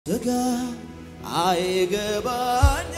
ስጋ አይገባኝ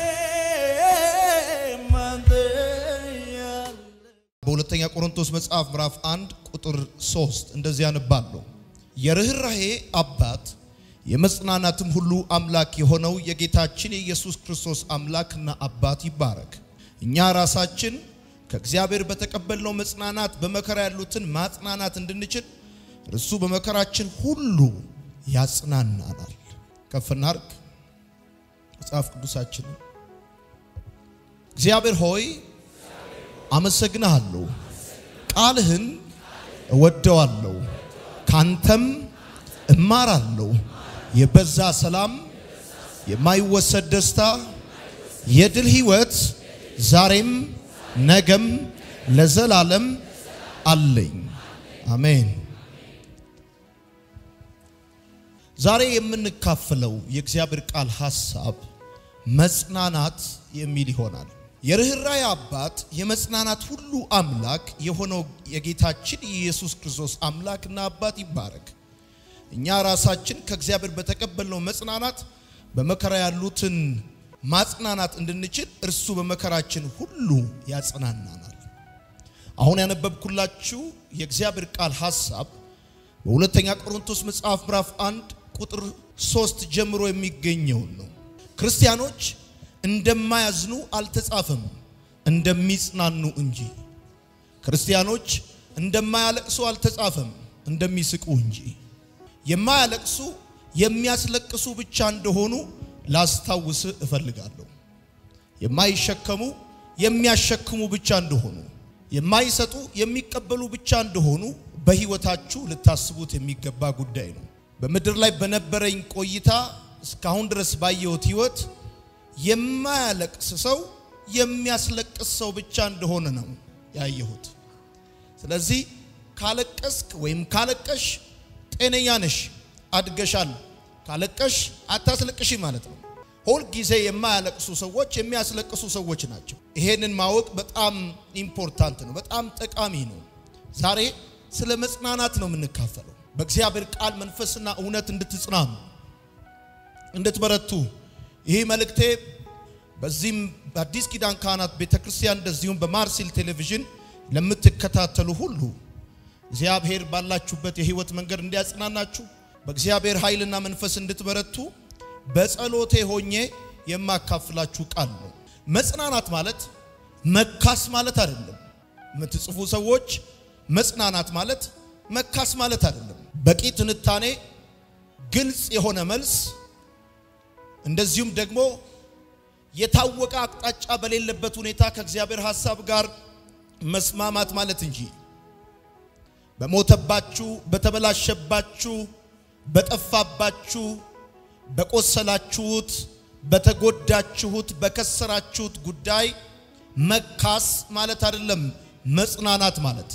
በሁለተኛ ቆሮንቶስ መጽሐፍ ምዕራፍ 1 ቁጥር 3 እንደዚህ ያነባለሁ። የርኅራሄ አባት የመጽናናትም ሁሉ አምላክ የሆነው የጌታችን የኢየሱስ ክርስቶስ አምላክና አባት ይባረክ። እኛ ራሳችን ከእግዚአብሔር በተቀበልነው መጽናናት በመከራ ያሉትን ማጽናናት እንድንችል እርሱ በመከራችን ሁሉ ያጽናናናል። ከፍ እናድርግ መጽሐፍ ቅዱሳችንን። እግዚአብሔር ሆይ አመሰግንሃለሁ፣ ቃልህን እወደዋለሁ፣ ካንተም እማራለሁ። የበዛ ሰላም፣ የማይወሰድ ደስታ፣ የድል ህይወት ዛሬም ነገም ለዘላለም አለኝ። አሜን። ዛሬ የምንካፈለው የእግዚአብሔር ቃል ሐሳብ መጽናናት የሚል ይሆናል። የርኅራኄ አባት የመጽናናት ሁሉ አምላክ የሆነው የጌታችን የኢየሱስ ክርስቶስ አምላክና አባት ይባረክ። እኛ ራሳችን ከእግዚአብሔር በተቀበልነው መጽናናት በመከራ ያሉትን ማጽናናት እንድንችል እርሱ በመከራችን ሁሉ ያጽናናናል። አሁን ያነበብኩላችሁ የእግዚአብሔር ቃል ሐሳብ በሁለተኛ ቆሮንቶስ መጽሐፍ ምዕራፍ 1 ቁጥር 3 ጀምሮ የሚገኘውን ነው። ክርስቲያኖች እንደማያዝኑ አልተጻፈም፣ እንደሚጽናኑ እንጂ። ክርስቲያኖች እንደማያለቅሱ አልተጻፈም፣ እንደሚስቁ እንጂ። የማያለቅሱ የሚያስለቅሱ ብቻ እንደሆኑ ላስታውስ እፈልጋለሁ። የማይሸከሙ የሚያሸክሙ ብቻ እንደሆኑ፣ የማይሰጡ የሚቀበሉ ብቻ እንደሆኑ በሕይወታችሁ ልታስቡት የሚገባ ጉዳይ ነው። በምድር ላይ በነበረኝ ቆይታ እስካሁን ድረስ ባየሁት ሕይወት የማያለቅስ ሰው የሚያስለቅስ ሰው ብቻ እንደሆነ ነው ያየሁት። ስለዚህ ካለቀስክ ወይም ካለቀሽ ጤነኛ ነሽ፣ አድገሻል። ካለቀሽ አታስለቅሽ ማለት ነው። ሁል ጊዜ የማያለቅሱ ሰዎች የሚያስለቅሱ ሰዎች ናቸው። ይሄንን ማወቅ በጣም ኢምፖርታንት ነው፣ በጣም ጠቃሚ ነው። ዛሬ ስለ መጽናናት ነው የምንካፈለው። በእግዚአብሔር ቃል መንፈስና እውነት እንድትጽናኑ እንድትበረቱ ይህ መልእክቴ በዚህም በአዲስ ኪዳን ካህናት ቤተ ክርስቲያን እንደዚሁም በማርሲል ቴሌቪዥን ለምትከታተሉ ሁሉ እግዚአብሔር ባላችሁበት የህይወት መንገድ እንዲያጽናናችሁ በእግዚአብሔር ኃይልና መንፈስ እንድትበረቱ በጸሎቴ ሆኜ የማካፍላችሁ ቃል ነው። መጽናናት ማለት መካስ ማለት አይደለም። የምትጽፉ ሰዎች መጽናናት ማለት መካስ ማለት አይደለም። በቂ ትንታኔ፣ ግልጽ የሆነ መልስ እንደዚሁም ደግሞ የታወቀ አቅጣጫ በሌለበት ሁኔታ ከእግዚአብሔር ሐሳብ ጋር መስማማት ማለት እንጂ በሞተባችሁ፣ በተበላሸባችሁ፣ በጠፋባችሁ፣ በቆሰላችሁት፣ በተጎዳችሁት፣ በከሰራችሁት ጉዳይ መካስ ማለት አይደለም። መጽናናት ማለት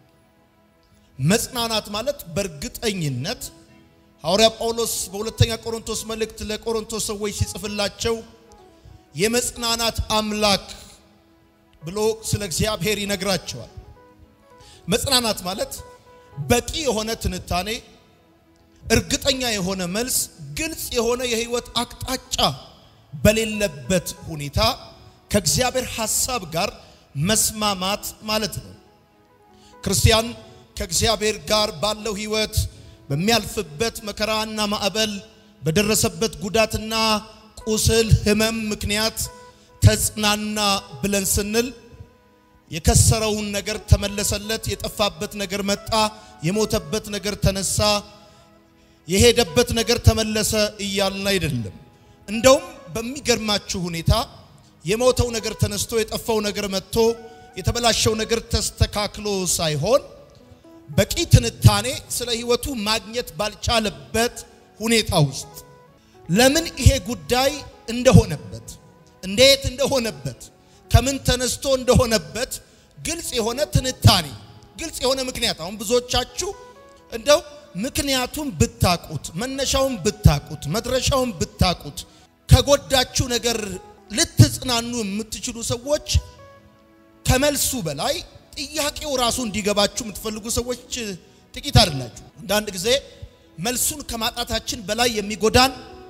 መጽናናት ማለት በእርግጠኝነት ሐዋርያ ጳውሎስ በሁለተኛ ቆሮንቶስ መልእክት ለቆሮንቶስ ሰዎች ሲጽፍላቸው የመጽናናት አምላክ ብሎ ስለ እግዚአብሔር ይነግራቸዋል። መጽናናት ማለት በቂ የሆነ ትንታኔ፣ እርግጠኛ የሆነ መልስ፣ ግልጽ የሆነ የህይወት አቅጣጫ በሌለበት ሁኔታ ከእግዚአብሔር ሐሳብ ጋር መስማማት ማለት ነው። ክርስቲያን ከእግዚአብሔር ጋር ባለው ህይወት በሚያልፍበት መከራና ማዕበል በደረሰበት ጉዳትና ቁስል ህመም ምክንያት ተጽናና ብለን ስንል የከሰረውን ነገር ተመለሰለት፣ የጠፋበት ነገር መጣ፣ የሞተበት ነገር ተነሳ፣ የሄደበት ነገር ተመለሰ እያልን አይደለም። እንደውም በሚገርማችሁ ሁኔታ የሞተው ነገር ተነስቶ የጠፋው ነገር መጥቶ የተበላሸው ነገር ተስተካክሎ ሳይሆን በቂ ትንታኔ ስለ ህይወቱ ማግኘት ባልቻለበት ሁኔታ ውስጥ ለምን ይሄ ጉዳይ እንደሆነበት እንዴት እንደሆነበት ከምን ተነስቶ እንደሆነበት ግልጽ የሆነ ትንታኔ ግልጽ የሆነ ምክንያት አሁን ብዙዎቻችሁ እንደው ምክንያቱም ብታቁት መነሻውን ብታቁት መድረሻውን ብታቁት ከጎዳችሁ ነገር ልትጽናኑ የምትችሉ ሰዎች ከመልሱ በላይ ጥያቄው ራሱ እንዲገባችሁ የምትፈልጉ ሰዎች ጥቂት አይደላችሁ። አንዳንድ ጊዜ መልሱን ከማጣታችን በላይ የሚጎዳን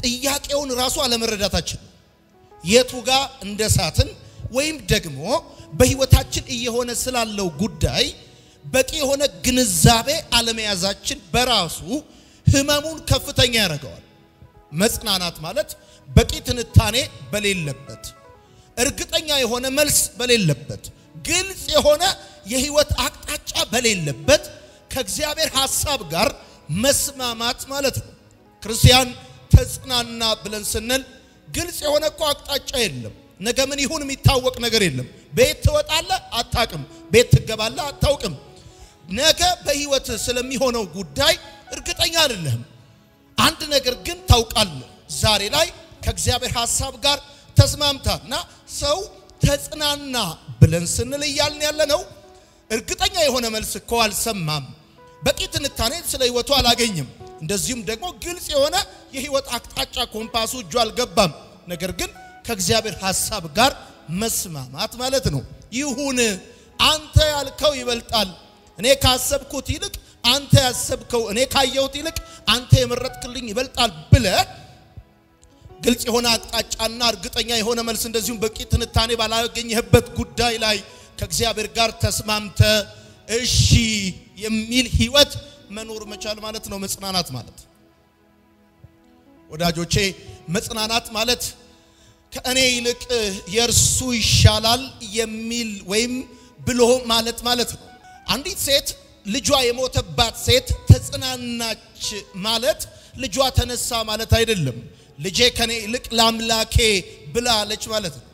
ጥያቄውን ራሱ አለመረዳታችን ነው። የቱ ጋር እንደሳትን ወይም ደግሞ በህይወታችን እየሆነ ስላለው ጉዳይ በቂ የሆነ ግንዛቤ አለመያዛችን በራሱ ህመሙን ከፍተኛ ያደርገዋል። መጽናናት ማለት በቂ ትንታኔ በሌለበት፣ እርግጠኛ የሆነ መልስ በሌለበት፣ ግልጽ የሆነ የህይወት አቅጣጫ በሌለበት ከእግዚአብሔር ሐሳብ ጋር መስማማት ማለት ነው። ክርስቲያን ተጽናና ብለን ስንል ግልጽ የሆነ እኮ አቅጣጫ የለም። ነገ ምን ይሁን የሚታወቅ ነገር የለም። ቤት ትወጣለህ አታውቅም። ቤት ትገባለህ አታውቅም። ነገ በህይወት ስለሚሆነው ጉዳይ እርግጠኛ አይደለህም። አንድ ነገር ግን ታውቃለህ። ዛሬ ላይ ከእግዚአብሔር ሐሳብ ጋር ተስማምታል እና ሰው ተጽናና ብለን ስንል እያልን ያለ ነው። እርግጠኛ የሆነ መልስ እኮ አልሰማም። በቂ ትንታኔ ስለ ህይወቱ አላገኝም። እንደዚሁም ደግሞ ግልጽ የሆነ የህይወት አቅጣጫ ኮምፓሱ እጁ አልገባም። ነገር ግን ከእግዚአብሔር ሐሳብ ጋር መስማማት ማለት ነው። ይሁን አንተ ያልከው ይበልጣል፣ እኔ ካሰብኩት ይልቅ አንተ ያሰብከው፣ እኔ ካየሁት ይልቅ አንተ የመረጥክልኝ ይበልጣል ብለ ግልጽ የሆነ አቅጣጫና እርግጠኛ የሆነ መልስ እንደዚሁም በቂ ትንታኔ ባላገኘህበት ጉዳይ ላይ ከእግዚአብሔር ጋር ተስማምተ እሺ የሚል ህይወት መኖር መቻል ማለት ነው መጽናናት ማለት። ወዳጆቼ መጽናናት ማለት ከእኔ ይልቅ የእርሱ ይሻላል የሚል ወይም ብሎ ማለት ማለት ነው። አንዲት ሴት ልጇ የሞተባት ሴት ተጽናናች ማለት ልጇ ተነሳ ማለት አይደለም። ልጄ ከኔ ይልቅ ለአምላኬ ብላለች ማለት ነው።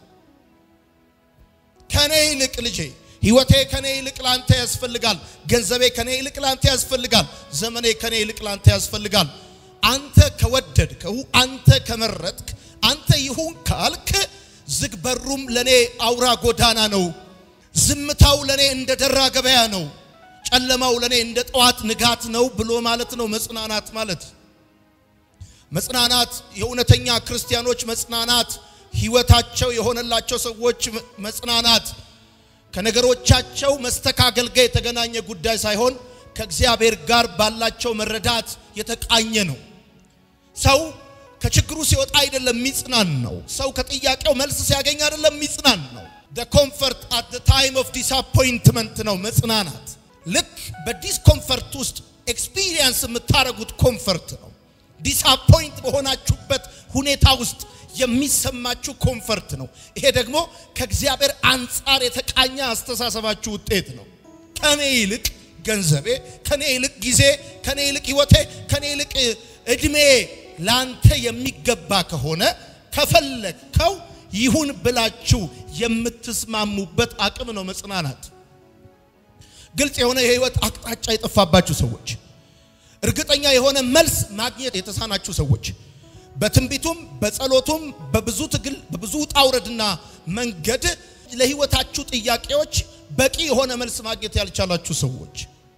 ከኔ ይልቅ ልጄ ህይወቴ ከኔ ይልቅ ላንተ ያስፈልጋል። ገንዘቤ ከኔ ይልቅ ላንተ ያስፈልጋል። ዘመኔ ከኔ ይልቅ ላንተ ያስፈልጋል። አንተ ከወደድከው፣ አንተ ከመረጥክ፣ አንተ ይሁን ካልክ ዝግ በሩም ለኔ አውራ ጎዳና ነው። ዝምታው ለኔ እንደ ደራ ገበያ ነው። ጨለማው ለኔ እንደ ጠዋት ንጋት ነው ብሎ ማለት ነው መጽናናት ማለት። መጽናናት የእውነተኛ ክርስቲያኖች መጽናናት፣ ህይወታቸው የሆነላቸው ሰዎች መጽናናት ከነገሮቻቸው መስተካከል ጋር የተገናኘ ጉዳይ ሳይሆን ከእግዚአብሔር ጋር ባላቸው መረዳት የተቃኘ ነው። ሰው ከችግሩ ሲወጣ አይደለም የሚጽናን ነው። ሰው ከጥያቄው መልስ ሲያገኝ አይደለም የሚጽናን ነው። the comfort at the time of disappointment ነው መጽናናት። ልክ በዲስኮምፈርት ውስጥ ኤክስፒሪየንስ የምታደርጉት ኮምፈርት ነው። ዲስአፖይንት በሆናችሁበት ሁኔታ ውስጥ የሚሰማችሁ ኮምፈርት ነው። ይሄ ደግሞ ከእግዚአብሔር አንጻር የተቃኘ አስተሳሰባችሁ ውጤት ነው። ከኔ ይልቅ ገንዘቤ፣ ከኔ ይልቅ ጊዜ፣ ከኔ ይልቅ ህይወቴ፣ ከኔ ይልቅ እድሜ ላንተ የሚገባ ከሆነ ከፈለግከው ይሁን ብላችሁ የምትስማሙበት አቅም ነው መጽናናት። ግልጽ የሆነ የህይወት አቅጣጫ የጠፋባችሁ ሰዎች፣ እርግጠኛ የሆነ መልስ ማግኘት የተሳናችሁ ሰዎች በትንቢቱም በጸሎቱም በብዙ ትግል በብዙ ውጣ ውረድና መንገድ ለህይወታችሁ ጥያቄዎች በቂ የሆነ መልስ ማግኘት ያልቻላችሁ ሰዎች፣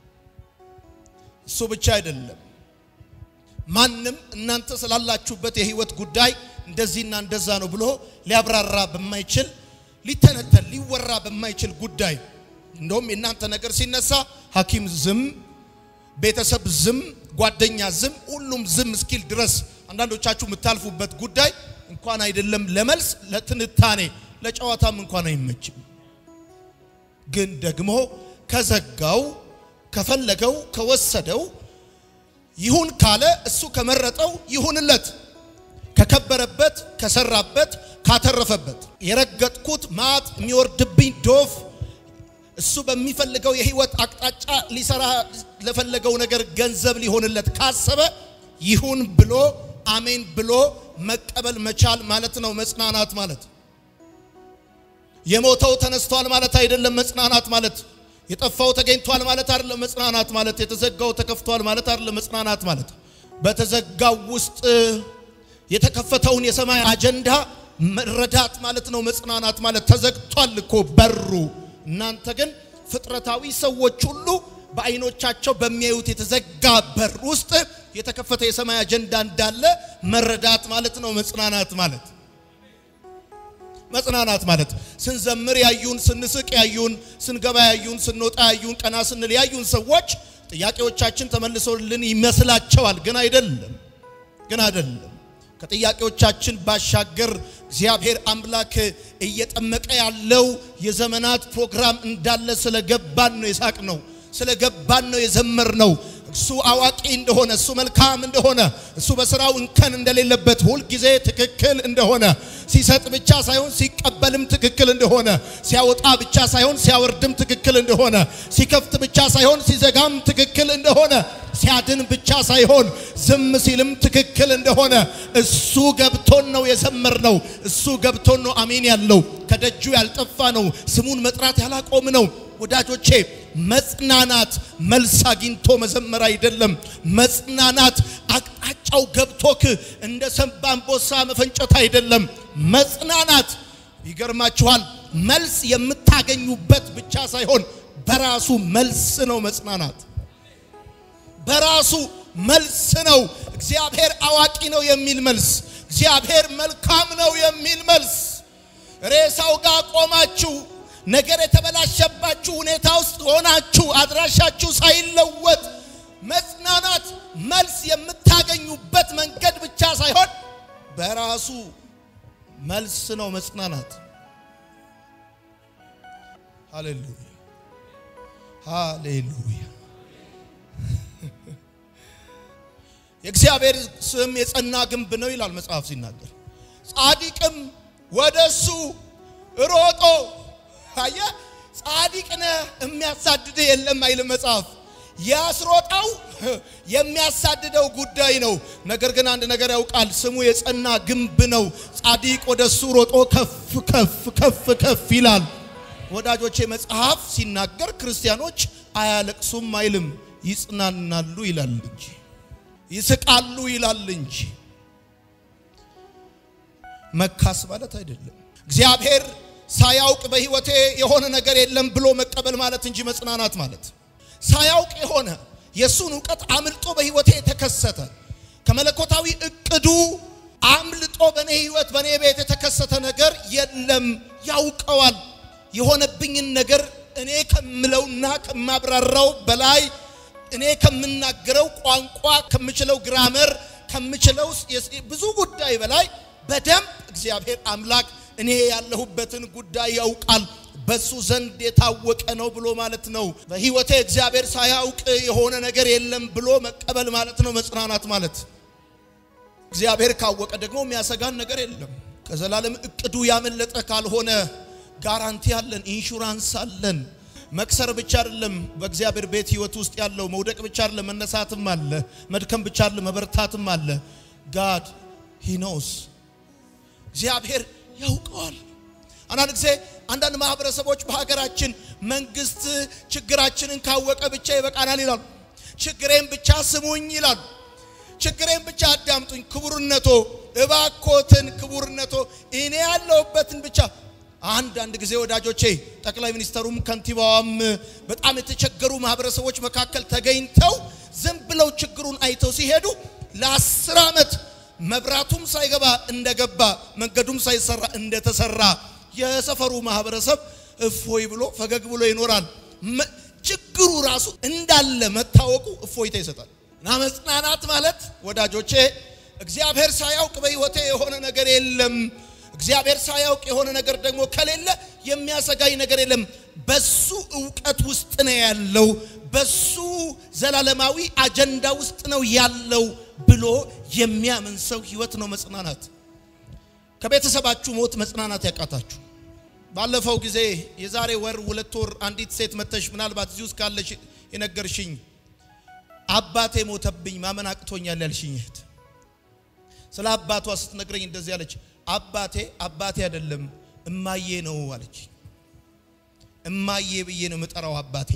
እሱ ብቻ አይደለም። ማንም እናንተ ስላላችሁበት የህይወት ጉዳይ እንደዚህና እንደዛ ነው ብሎ ሊያብራራ በማይችል ሊተነተን ሊወራ በማይችል ጉዳይ እንደውም የእናንተ ነገር ሲነሳ ሐኪም ዝም፣ ቤተሰብ ዝም፣ ጓደኛ ዝም፣ ሁሉም ዝም እስኪል ድረስ አንዳንዶቻችሁ የምታልፉበት ጉዳይ እንኳን አይደለም ለመልስ ለትንታኔ ለጨዋታም እንኳን አይመችም። ግን ደግሞ ከዘጋው ከፈለገው ከወሰደው ይሁን ካለ እሱ ከመረጠው ይሁንለት፣ ከከበረበት ከሰራበት ካተረፈበት የረገጥኩት ማጥ የሚወርድብኝ ዶፍ እሱ በሚፈልገው የህይወት አቅጣጫ ሊሰራ ለፈለገው ነገር ገንዘብ ሊሆንለት ካሰበ ይሁን ብሎ አሜን ብሎ መቀበል መቻል ማለት ነው መጽናናት ማለት። የሞተው ተነስቷል ማለት አይደለም መጽናናት ማለት። የጠፋው ተገኝቷል ማለት አይደለም መጽናናት ማለት። የተዘጋው ተከፍቷል ማለት አይደለም መጽናናት ማለት። በተዘጋው ውስጥ የተከፈተውን የሰማይ አጀንዳ መረዳት ማለት ነው መጽናናት ማለት። ተዘግቷል እኮ በሩ። እናንተ ግን ፍጥረታዊ ሰዎች ሁሉ በአይኖቻቸው በሚያዩት የተዘጋ በር ውስጥ የተከፈተ የሰማይ አጀንዳ እንዳለ መረዳት ማለት ነው መጽናናት ማለት። መጽናናት ማለት ስንዘምር ያዩን፣ ስንስቅ ያዩን፣ ስንገባ ያዩን፣ ስንወጣ ያዩን፣ ቀና ስንል ያዩን ሰዎች ጥያቄዎቻችን ተመልሶልን ይመስላቸዋል። ግን አይደለም፣ ግን አይደለም። ከጥያቄዎቻችን ባሻገር እግዚአብሔር አምላክ እየጠመቀ ያለው የዘመናት ፕሮግራም እንዳለ ስለገባን ነው የሳቅ ነው፣ ስለገባን ነው የዘመር ነው። እሱ አዋቂ እንደሆነ እሱ መልካም እንደሆነ እሱ በስራው እንከን እንደሌለበት ሁልጊዜ ትክክል እንደሆነ ሲሰጥ ብቻ ሳይሆን ሲቀበልም ትክክል እንደሆነ ሲያወጣ ብቻ ሳይሆን ሲያወርድም ትክክል እንደሆነ ሲከፍት ብቻ ሳይሆን ሲዘጋም ትክክል እንደሆነ ሲያድን ብቻ ሳይሆን ዝም ሲልም ትክክል እንደሆነ እሱ ገብቶን ነው የዘመር ነው። እሱ ገብቶን ነው አሜን ያለው ከደጁ ያልጠፋ ነው። ስሙን መጥራት ያላቆም ነው። ወዳጆቼ መጽናናት መልስ አግኝቶ መዘመር አይደለም። መጽናናት አቅጣጫው ገብቶክ እንደ ሰንባ አንበሳ መፈንጨት አይደለም። መጽናናት ይገርማችኋል፣ መልስ የምታገኙበት ብቻ ሳይሆን በራሱ መልስ ነው። መጽናናት በራሱ መልስ ነው። እግዚአብሔር አዋቂ ነው የሚል መልስ፣ እግዚአብሔር መልካም ነው የሚል መልስ። ሬሳው ጋር ቆማችሁ ነገር የተበላሸባችሁ ሁኔታ ውስጥ ሆናችሁ አድራሻችሁ ሳይለወጥ መጽናናት መልስ የምታገኙበት መንገድ ብቻ ሳይሆን በራሱ መልስ ነው መጽናናት። ሃሌሉያ ሃሌሉያ። የእግዚአብሔር ስም የጸና ግንብ ነው ይላል መጽሐፍ ሲናገር፣ ጻድቅም ወደሱ ሮጦ አየ ጻድቅ ነህ የሚያሳድድ የለም አይልም መጽሐፍ። ያስሮጠው የሚያሳድደው ጉዳይ ነው። ነገር ግን አንድ ነገር ያውቃል፣ ስሙ የጸና ግንብ ነው። ጻድቅ ወደሱ ሮጦ ከፍ ከፍ ከፍ ከፍ ይላል። ወዳጆቼ መጽሐፍ ሲናገር ክርስቲያኖች አያለቅሱም አይልም፣ ይጽናናሉ ይላል እንጂ ይስቃሉ ይላል እንጂ መካስ ማለት አይደለም። እግዚአብሔር ሳያውቅ በሕይወቴ የሆነ ነገር የለም ብሎ መቀበል ማለት እንጂ መጽናናት ማለት ሳያውቅ የሆነ የእሱን እውቀት አምልጦ በሕይወቴ የተከሰተ ከመለኮታዊ እቅዱ አምልጦ በእኔ ሕይወት በእኔ ቤት የተከሰተ ነገር የለም። ያውቀዋል። የሆነብኝን ነገር እኔ ከምለውና ከማብራራው በላይ እኔ ከምናገረው ቋንቋ ከምችለው ግራመር ከምችለው ብዙ ጉዳይ በላይ በደንብ እግዚአብሔር አምላክ እኔ ያለሁበትን ጉዳይ ያውቃል። በሱ ዘንድ የታወቀ ነው ብሎ ማለት ነው። በሕይወቴ እግዚአብሔር ሳያውቅ የሆነ ነገር የለም ብሎ መቀበል ማለት ነው መጽናናት ማለት። እግዚአብሔር ካወቀ ደግሞ የሚያሰጋን ነገር የለም። ከዘላለም እቅዱ ያመለጠ ካልሆነ ጋራንቲ አለን፣ ኢንሹራንስ አለን። መክሰር ብቻ አይደለም በእግዚአብሔር ቤት ሕይወት ውስጥ ያለው መውደቅ ብቻ አይደለም፣ መነሳትም አለ። መድከም ብቻ አይደለም፣ መበርታትም አለ። ጋድ ሂ ኖስ እግዚአብሔር ያውቀዋል። አንዳንድ ጊዜ አንዳንድ ማህበረሰቦች በሀገራችን መንግስት ችግራችንን ካወቀ ብቻ ይበቃናል ይላሉ። ችግሬን ብቻ ስሙኝ ይላሉ። ችግሬን ብቻ አዳምጡኝ፣ ክቡርነቶ እባኮትን፣ ክቡርነቶ እኔ ያለሁበትን ብቻ አንዳንድ ጊዜ ወዳጆቼ ጠቅላይ ሚኒስተሩም ከንቲባዋም በጣም የተቸገሩ ማህበረሰቦች መካከል ተገኝተው ዝም ብለው ችግሩን አይተው ሲሄዱ ለአስር ዓመት መብራቱም ሳይገባ እንደገባ መንገዱም ሳይሰራ እንደተሰራ የሰፈሩ ማህበረሰብ እፎይ ብሎ ፈገግ ብሎ ይኖራል። ችግሩ ራሱ እንዳለ መታወቁ እፎይታ ይሰጣል። እና መጽናናት ማለት ወዳጆቼ እግዚአብሔር ሳያውቅ በሕይወቴ የሆነ ነገር የለም። እግዚአብሔር ሳያውቅ የሆነ ነገር ደግሞ ከሌለ የሚያሰጋኝ ነገር የለም። በሱ እውቀት ውስጥ ነው ያለው፣ በሱ ዘላለማዊ አጀንዳ ውስጥ ነው ያለው ብሎ የሚያምን ሰው ህይወት ነው መጽናናት። ከቤተሰባችሁ ሞት መጽናናት ያቃታችሁ ባለፈው ጊዜ የዛሬ ወር ሁለት ወር አንዲት ሴት መተሽ ምናልባት እዚህ ውስጥ ካለሽ የነገርሽኝ አባቴ ሞተብኝ ማመን አቅቶኛል ያልሽኝ እህት ስለ አባቷ ስትነግረኝ እንደዚህ አለች። አባቴ አባቴ አይደለም እማዬ ነው አለች። እማዬ ብዬ ነው የምጠራው አባቴ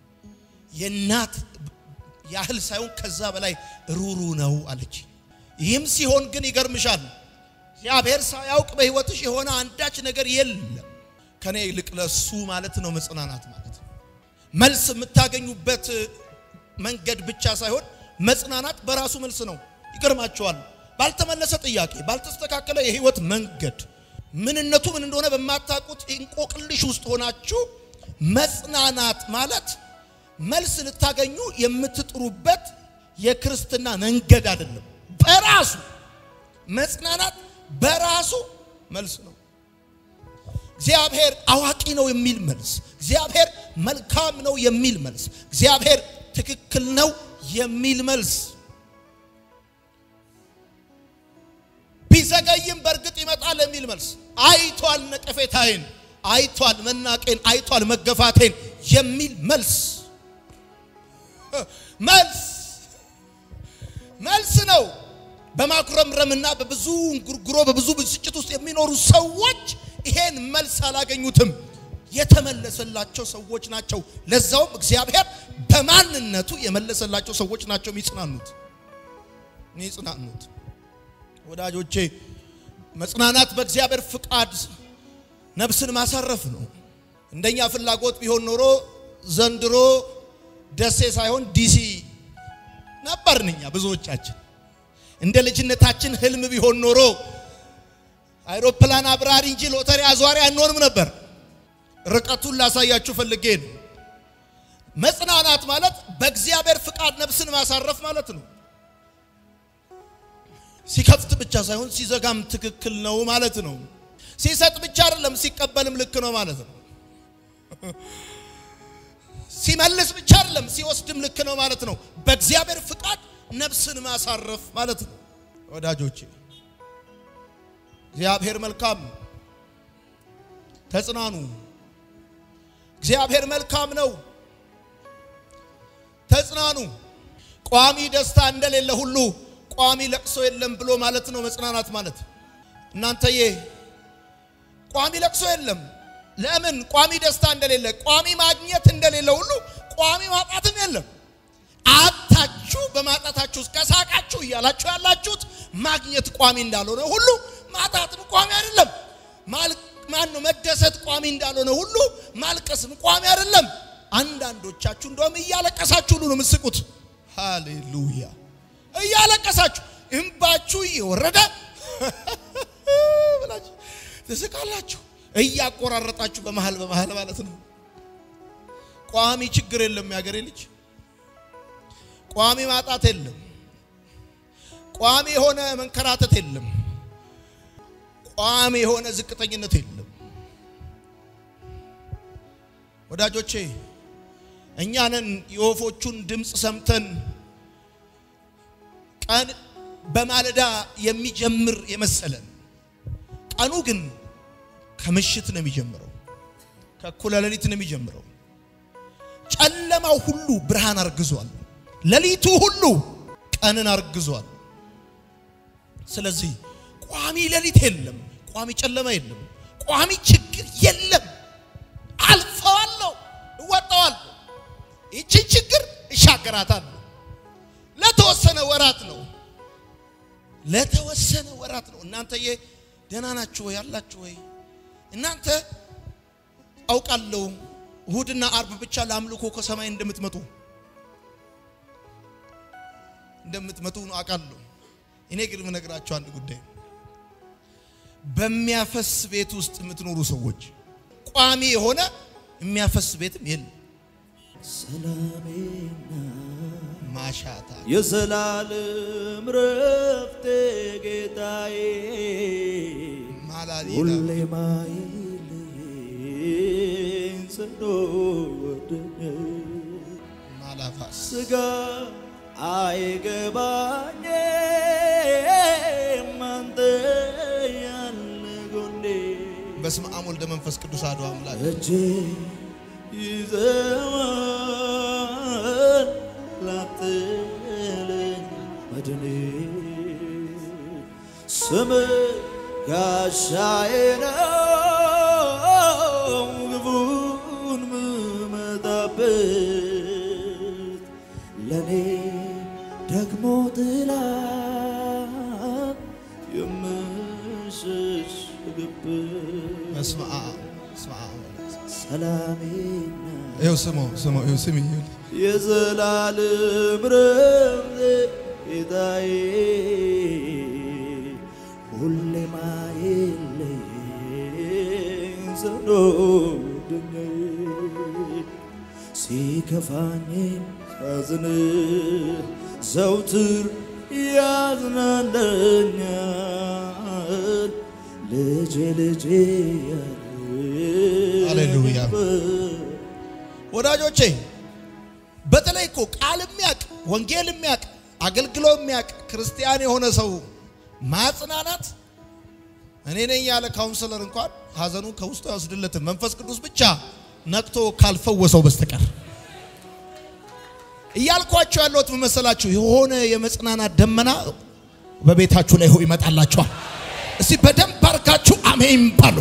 የእናት ያህል ሳይሆን ከዛ በላይ ሩሩ ነው አለች። ይህም ሲሆን ግን ይገርምሻል፣ እግዚአብሔር ሳያውቅ በህይወትሽ የሆነ አንዳች ነገር የለም። ከኔ ይልቅ ለሱ ማለት ነው መጽናናት ማለት መልስ የምታገኙበት መንገድ ብቻ ሳይሆን መጽናናት በራሱ መልስ ነው። ይገርማቸዋል። ባልተመለሰ ጥያቄ፣ ባልተስተካከለ የህይወት መንገድ ምንነቱ ምን እንደሆነ በማታውቁት እንቆቅልሽ ውስጥ ሆናችሁ መጽናናት ማለት መልስ ልታገኙ የምትጥሩበት የክርስትና መንገድ አይደለም። በራሱ መጽናናት በራሱ መልስ ነው። እግዚአብሔር አዋቂ ነው የሚል መልስ፣ እግዚአብሔር መልካም ነው የሚል መልስ፣ እግዚአብሔር ትክክል ነው የሚል መልስ ቢዘገይም በእርግጥ ይመጣል የሚል መልስ አይቷል፣ ነቀፌታዬን አይቷል፣ መናቄን አይቷል፣ መገፋቴን የሚል መልስ መልስ መልስ ነው። በማኩረምረምና በብዙ እንጉርጉሮ በብዙ ብስጭት ውስጥ የሚኖሩ ሰዎች ይሄን መልስ አላገኙትም። የተመለሰላቸው ሰዎች ናቸው። ለዛውም እግዚአብሔር በማንነቱ የመለሰላቸው ሰዎች ናቸው የሚጽናኑት የሚጽናኑት። ወዳጆቼ መጽናናት በእግዚአብሔር ፍቃድ ነፍስን ማሳረፍ ነው። እንደኛ ፍላጎት ቢሆን ኖሮ ዘንድሮ ደሴ ሳይሆን ዲሲ ነበርን እኛ ብዙዎቻችን። እንደ ልጅነታችን ህልም ቢሆን ኖሮ አይሮፕላን አብራሪ እንጂ ሎተሪ አዟሪ አንሆንም ነበር። ርቀቱን ላሳያችሁ ፈልጌ ነው። መጽናናት ማለት በእግዚአብሔር ፍቃድ ነፍስን ማሳረፍ ማለት ነው። ሲከፍት ብቻ ሳይሆን ሲዘጋም ትክክል ነው ማለት ነው። ሲሰጥ ብቻ አይደለም፣ ሲቀበልም ልክ ነው ማለት ነው። ሲመልስ ብቻ አይደለም፣ ሲወስድም ልክ ነው ማለት ነው። በእግዚአብሔር ፍቃድ ነፍስን ማሳረፍ ማለት ነው። ወዳጆቼ እግዚአብሔር መልካም ነው። ተጽናኑ። እግዚአብሔር መልካም ነው። ተጽናኑ። ቋሚ ደስታ እንደሌለ ሁሉ ቋሚ ለቅሶ የለም ብሎ ማለት ነው መጽናናት ማለት። እናንተዬ ቋሚ ለቅሶ የለም። ለምን? ቋሚ ደስታ እንደሌለ፣ ቋሚ ማግኘት እንደሌለ ሁሉ ቋሚ ማጣትም የለም። አጣችሁ በማጣታችሁ ውስጥ ከሳቃችሁ እያላችሁ ያላችሁት ማግኘት ቋሚ እንዳልሆነ ሁሉ ማጣትም ቋሚ አይደለም። ማን ነው መደሰት ቋሚ እንዳልሆነ ሁሉ ማልቀስም ቋሚ አይደለም። አንዳንዶቻችሁ እንደውም እያለቀሳችሁ ሁሉ ነው የምትስቁት። ሃሌሉያ! እያለቀሳችሁ እንባችሁ እየወረደ ብላችሁ ትስቃላችሁ። እያቆራረጣችሁ በመሃል በመሃል ማለት ነው። ቋሚ ችግር የለም ያገሬ ልጅ፣ ቋሚ ማጣት የለም። ቋሚ የሆነ መንከራተት የለም። ቋሚ የሆነ ዝቅተኝነት የለም። ወዳጆቼ እኛንን የወፎቹን ድምፅ ሰምተን ቀን በማለዳ የሚጀምር የመሰለን ቀኑ ግን ከምሽት ነው የሚጀምረው፣ ከእኩለ ሌሊት ነው የሚጀምረው። ጨለማው ሁሉ ብርሃን አርግዟል። ሌሊቱ ሁሉ ቀንን አርግዟል። ስለዚህ ቋሚ ሌሊት የለም፣ ቋሚ ጨለማ የለም፣ ቋሚ ችግር የለም። አልፈዋለሁ፣ እወጣዋለሁ። ይችን ችግር እሻገራታለሁ። ለተወሰነ ወራት ነው፣ ለተወሰነ ወራት ነው። እናንተዬ ደህና ናችሁ ወይ? አላችሁ ወይ? እናንተ አውቃለሁ እሁድና አርብ ብቻ ለአምልኮ ከሰማይ እንደምትመጡ እንደምትመጡ ነው አውቃለሁ። እኔ ግን የምነግራችሁ አንድ ጉዳይ በሚያፈስ ቤት ውስጥ የምትኖሩ ሰዎች ቋሚ የሆነ የሚያፈስ ቤትም የለም። ሰላሜና ማሻታ የዘላለም ረፍቴ ጌታዬ ማላሊና ሁሌ ማይለየኝ ጽኖ ወደነ ማላፋስ ስጋ አይገባኝም አንተ ያለ ጎኔ በስመ አብ ወልደ መንፈስ ቅዱስ አሐዱ አምላክ እጄ ይዘዋል ላትለኝ መድኔ ስም ጋሻዬ ነው ግቡን ምመጣበት ለእኔ ደግሞ ጥላ የምሸሽግበት በስመ አብ በስመ አብ ሰላሜና ይኸው ስሙ ስሙ ይኸው ስሚ የዘላለም ረፍቴ ጌታዬ ሁሌ ማይለየኝ ጽኑ ወዳጄ ሲከፋኝ ሳዝን ዘውትር ያዝናለኛል ልጄ ልጄ ሃሌሉያ። ወዳጆቼ በተለይ እኮ ቃል የሚያቅ ወንጌል የሚያቅ አገልግሎ የሚያቅ ክርስቲያን የሆነ ሰው ማጽናናት እኔ ነኝ ያለ ካውንስለር እንኳን ሀዘኑን ከውስጡ አይወስድለትም። መንፈስ ቅዱስ ብቻ ነቅቶ ካልፈወሰው በስተቀር እያልኳቸው ያለሁት ምን መሰላችሁ? የሆነ የመጽናናት ደመና በቤታችሁ ላይ ይመጣላችኋል። እስቲ በደንብ አርጋችሁ አሜን ባሉ።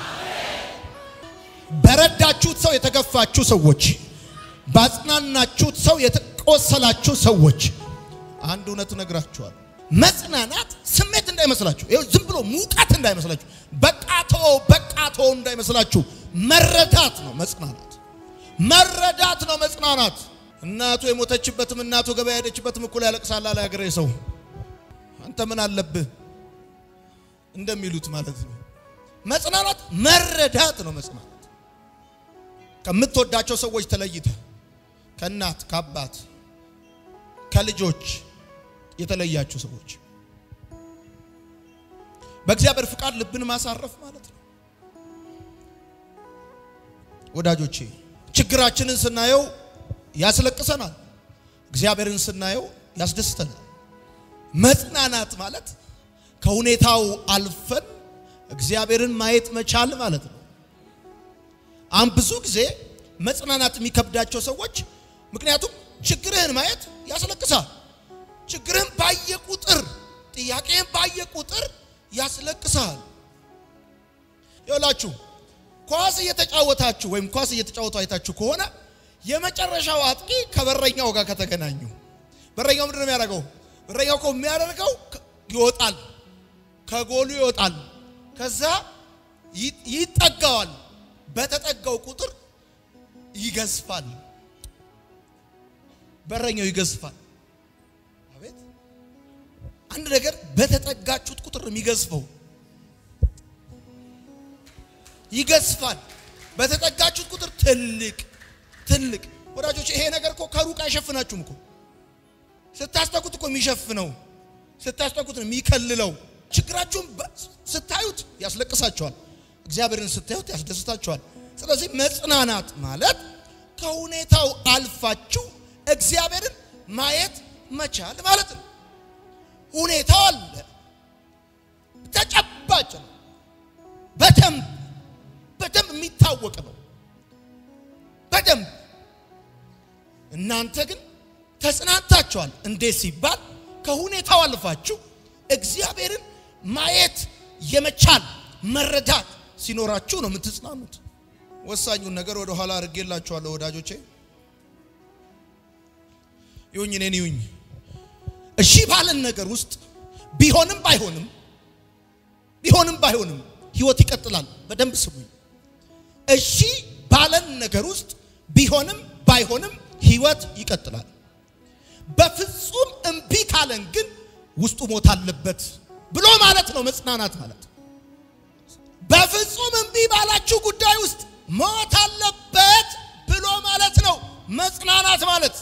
በረዳችሁት ሰው የተገፋችሁ ሰዎች፣ ባጽናናችሁት ሰው የተቆሰላችሁ ሰዎች አንድ እውነት እነግራችኋል። መጽናናት ስሜት እንዳይመስላችሁ፣ ይኸው ዝም ብሎ ሙቀት እንዳይመስላችሁ፣ በቃቶ በቃቶ እንዳይመስላችሁ፣ መረዳት ነው መጽናናት። መረዳት ነው መጽናናት። እናቱ የሞተችበትም እናቱ ገበያ ሄደችበትም እኩል ያለቅሳል አለ ያገሬ ሰው። አንተ ምን አለብህ እንደሚሉት ማለት ነው። መጽናናት መረዳት ነው መጽናናት። ከምትወዳቸው ሰዎች ተለይተ ከእናት ከአባት ከልጆች የተለያችሁ ሰዎች በእግዚአብሔር ፍቃድ ልብን ማሳረፍ ማለት ነው። ወዳጆቼ ችግራችንን ስናየው ያስለቅሰናል፣ እግዚአብሔርን ስናየው ያስደስተናል። መጽናናት ማለት ከሁኔታው አልፈን እግዚአብሔርን ማየት መቻል ማለት ነው። አሁን ብዙ ጊዜ መጽናናት የሚከብዳቸው ሰዎች ምክንያቱም ችግርህን ማየት ያስለቅሳል። ችግርህን ባየ ቁጥር ጥያቄህን ባየ ቁጥር ያስለቅሳል። ይኸውላችሁ ኳስ እየተጫወታችሁ ወይም ኳስ እየተጫወቱ አይታችሁ ከሆነ የመጨረሻው አጥቂ ከበረኛው ጋር ከተገናኙ በረኛው ምንድን ነው የሚያደርገው? በረኛው እኮ የሚያደርገው ይወጣል፣ ከጎሉ ይወጣል፣ ከዛ ይጠጋዋል። በተጠጋው ቁጥር ይገዝፋል። በረኛው ይገዝፋል። አቤት አንድ ነገር በተጠጋችሁት ቁጥር የሚገዝፈው ይገዝፋል። በተጠጋችሁት ቁጥር ትልቅ ትልቅ ወዳጆች፣ ይሄ ነገር እኮ ከሩቅ አይሸፍናችሁም እኮ ስታስጠቁት እኮ የሚሸፍነው ስታስጠቁት ነው የሚከልለው። ችግራችሁን ስታዩት ያስለቅሳቸዋል፣ እግዚአብሔርን ስታዩት ያስደስታቸዋል። ስለዚህ መጽናናት ማለት ከሁኔታው አልፋችሁ እግዚአብሔርን ማየት መቻል ማለት ነው። ሁኔታው አለ፣ ተጨባጭ ነው፣ በደንብ በደንብ የሚታወቅ ነው። በደንብ እናንተ ግን ተጽናንታችኋል። እንዴት ሲባል ከሁኔታው አልፋችሁ እግዚአብሔርን ማየት የመቻል መረዳት ሲኖራችሁ ነው የምትጽናኑት። ወሳኙን ነገር ወደ ኋላ አድርጌላችኋለሁ ወዳጆቼ። ይሁኝ እኔን ይሁኝ እሺ ባለን ነገር ውስጥ ቢሆንም ባይሆንም ቢሆንም ባይሆንም ህይወት ይቀጥላል። በደንብ ስሙኝ። እሺ ባለን ነገር ውስጥ ቢሆንም ባይሆንም ህይወት ይቀጥላል። በፍጹም እምቢ ካለን ግን ውስጡ ሞት አለበት ብሎ ማለት ነው መጽናናት ማለት። በፍጹም እምቢ ባላችሁ ጉዳይ ውስጥ ሞት አለበት ብሎ ማለት ነው መጽናናት ማለት።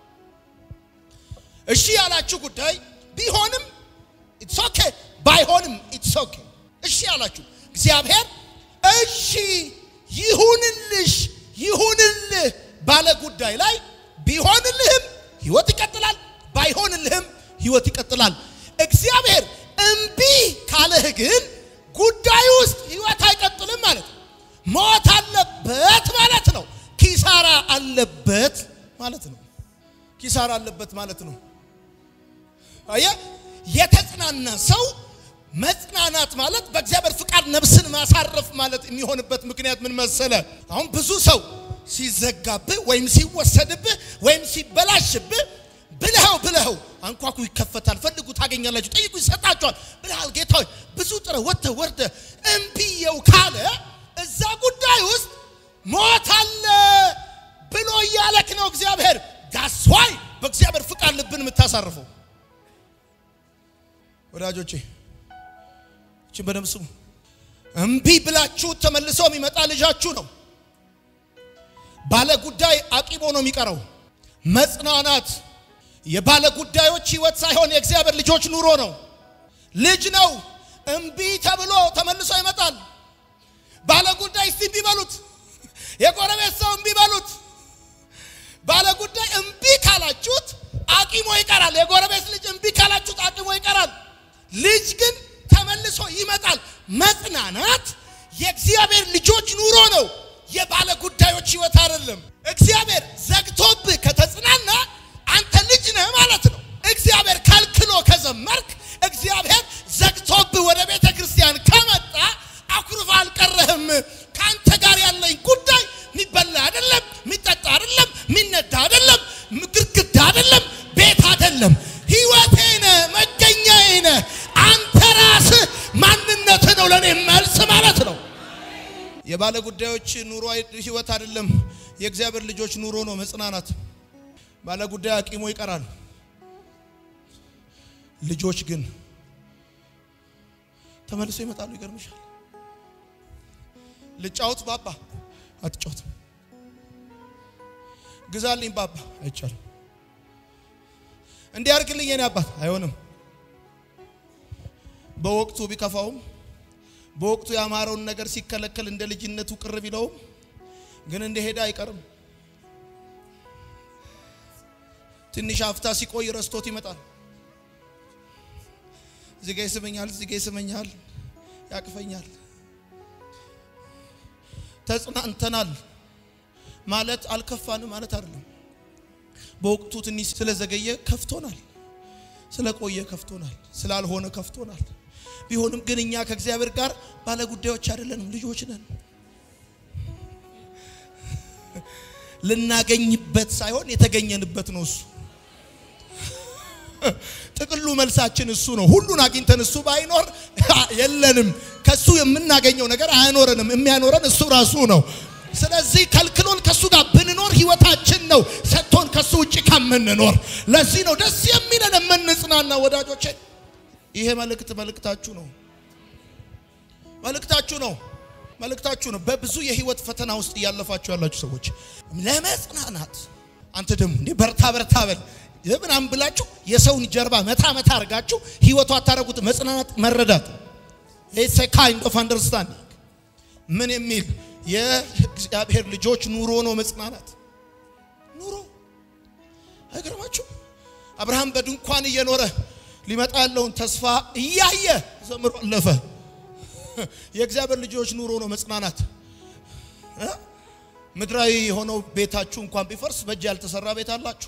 እሺ ያላችሁ ጉዳይ ቢሆንም ኢትስ ኦኬ፣ ባይሆንም ኢትስ ኦኬ። እሺ ያላችሁ እግዚአብሔር እሺ ይሁንልሽ ይሁንልህ ባለ ጉዳይ ላይ ቢሆንልህም ህይወት ይቀጥላል፣ ባይሆንልህም ህይወት ይቀጥላል። እግዚአብሔር እምቢ ካለህ ግን ጉዳይ ውስጥ ህይወት አይቀጥልም ማለት ነው። ሞት አለበት ማለት ነው። ኪሳራ አለበት ማለት ነው። ኪሳራ አለበት ማለት ነው። አየ የተጽናና ሰው መጽናናት ማለት በእግዚአብሔር ፍቃድ ነፍስን ማሳረፍ ማለት የሚሆንበት ምክንያት ምን መሰለ? አሁን ብዙ ሰው ሲዘጋብህ ወይም ሲወሰድብህ ወይም ሲበላሽብህ ብለኸው ብለኸው አንኳኩ ይከፈታል፣ ፈልጉ ታገኛላችሁ፣ ጠይቁ ይሰጣችኋል ብለሃል። ጌታ ሆይ ብዙ ጥረህ ወጥተህ ወርደህ እምቢየው ካለ እዛ ጉዳይ ውስጥ ሞት አለ ብሎ እያለክ ነው እግዚአብሔር። ዳስዋይ በእግዚአብሔር ፍቃድ ልብን የምታሳርፈው ወዳጆቼ እችን በደምብ ስሙ። እምቢ ብላችሁ ተመልሶ የሚመጣ ልጃችሁ ነው። ባለ ጉዳይ አቂቦ ነው የሚቀረው። መጽናናት የባለ ጉዳዮች ህይወት ሳይሆን የእግዚአብሔር ልጆች ኑሮ ነው። ልጅ ነው እምቢ ተብሎ ተመልሶ ይመጣል። ባለ ጉዳይ እስቲ እምቢ በሉት። የጎረቤት ሰው እምቢ በሉት። ባለ ጉዳይ እምቢ ካላችሁት አቂሞ ይቀራል። የጎረቤት ልጅ እምቢ ካላችሁት አቂሞ ይቀራል። ልጅ ግን ተመልሶ ይመጣል። መጽናናት የእግዚአብሔር ልጆች ኑሮ ነው፣ የባለ ጉዳዮች ህይወት አይደለም። እግዚአብሔር ዘግቶብህ ከተጽናና አንተ ልጅ ነህ ማለት ነው። እግዚአብሔር ከልክሎ ከዘመርክ፣ እግዚአብሔር ዘግቶብህ ወደ ቤተ ክርስቲያን ከመጣ አኩርፋ አልቀረህም። ከአንተ ጋር ያለኝ ጉዳይ የሚበላ አይደለም፣ የሚጠጣ አይደለም፣ የሚነዳ አይደለም፣ ግድግዳ አይደለም፣ ቤት አይደለም። ህይወቴ ነህ፣ መገኛዬ ነህ። አንተ ራስህ ማንነትህ ነው ለእኔ መልስ ማለት ነው። የባለ ጉዳዮች ኑሮ ህይወት አይደለም፣ የእግዚአብሔር ልጆች ኑሮ ነው መጽናናት። ባለ ጉዳይ አቂሞ ይቀራል። ልጆች ግን ተመልሶ ይመጣሉ። ይገርምሻል። ልጫወት ባባ አትጫወትም። ግዛልኝ ባባ አይቻልም። እንዲያርግልኝ የኔ አባት አይሆንም። በወቅቱ ቢከፋውም በወቅቱ ያማረውን ነገር ሲከለከል እንደ ልጅነቱ ቅር ቢለውም ግን እንደሄደ አይቀርም። ትንሽ አፍታ ሲቆይ ረስቶት ይመጣል። እዚህ ጋ ይስመኛል፣ እዚህ ጋ ይስመኛል፣ ያቅፈኛል። ተጽናንተናል ማለት አልከፋንም ማለት አይደለም። በወቅቱ ትንሽ ስለዘገየ ከፍቶናል፣ ስለቆየ ከፍቶናል፣ ስላልሆነ ከፍቶናል። ቢሆንም ግን እኛ ከእግዚአብሔር ጋር ባለ ጉዳዮች አይደለንም፣ ልጆች ነን። ልናገኝበት ሳይሆን የተገኘንበት ነው እሱ። ጥቅሉ መልሳችን እሱ ነው። ሁሉን አግኝተን እሱ ባይኖር የለንም። ከሱ የምናገኘው ነገር አያኖረንም። የሚያኖረን እሱ ራሱ ነው። ስለዚህ ከልክሎን ከሱ ጋር ብንኖር ህይወታችን ነው፣ ሰጥቶን ከሱ ውጭ ከምንኖር። ለዚህ ነው ደስ የሚለን የምንጽናና። ወዳጆቼ ይሄ መልእክት መልእክታችሁ ነው፣ መልእክታችሁ ነው፣ መልእክታችሁ ነው። በብዙ የህይወት ፈተና ውስጥ እያለፋችሁ ያላችሁ ሰዎች ለመጽናናት አንተ ደግሞ እንዴ በርታ በርታ በል ምናምን ብላችሁ የሰውን ጀርባ መታ መታ አድርጋችሁ ህይወቱ አታረጉት። መጽናናት መረዳት ኢትስ ኤ ካይንድ ኦፍ አንደርስታንዲንግ ምን የሚል የእግዚአብሔር ልጆች ኑሮ ነው መጽናናት። ኑሮ አይገርማችሁ? አብርሃም በድንኳን እየኖረ ሊመጣ ያለውን ተስፋ እያየ ዘምሮ አለፈ። የእግዚአብሔር ልጆች ኑሮ ነው መጽናናት። ምድራዊ የሆነው ቤታችሁ እንኳን ቢፈርስ በእጅ ያልተሰራ ቤት አላችሁ።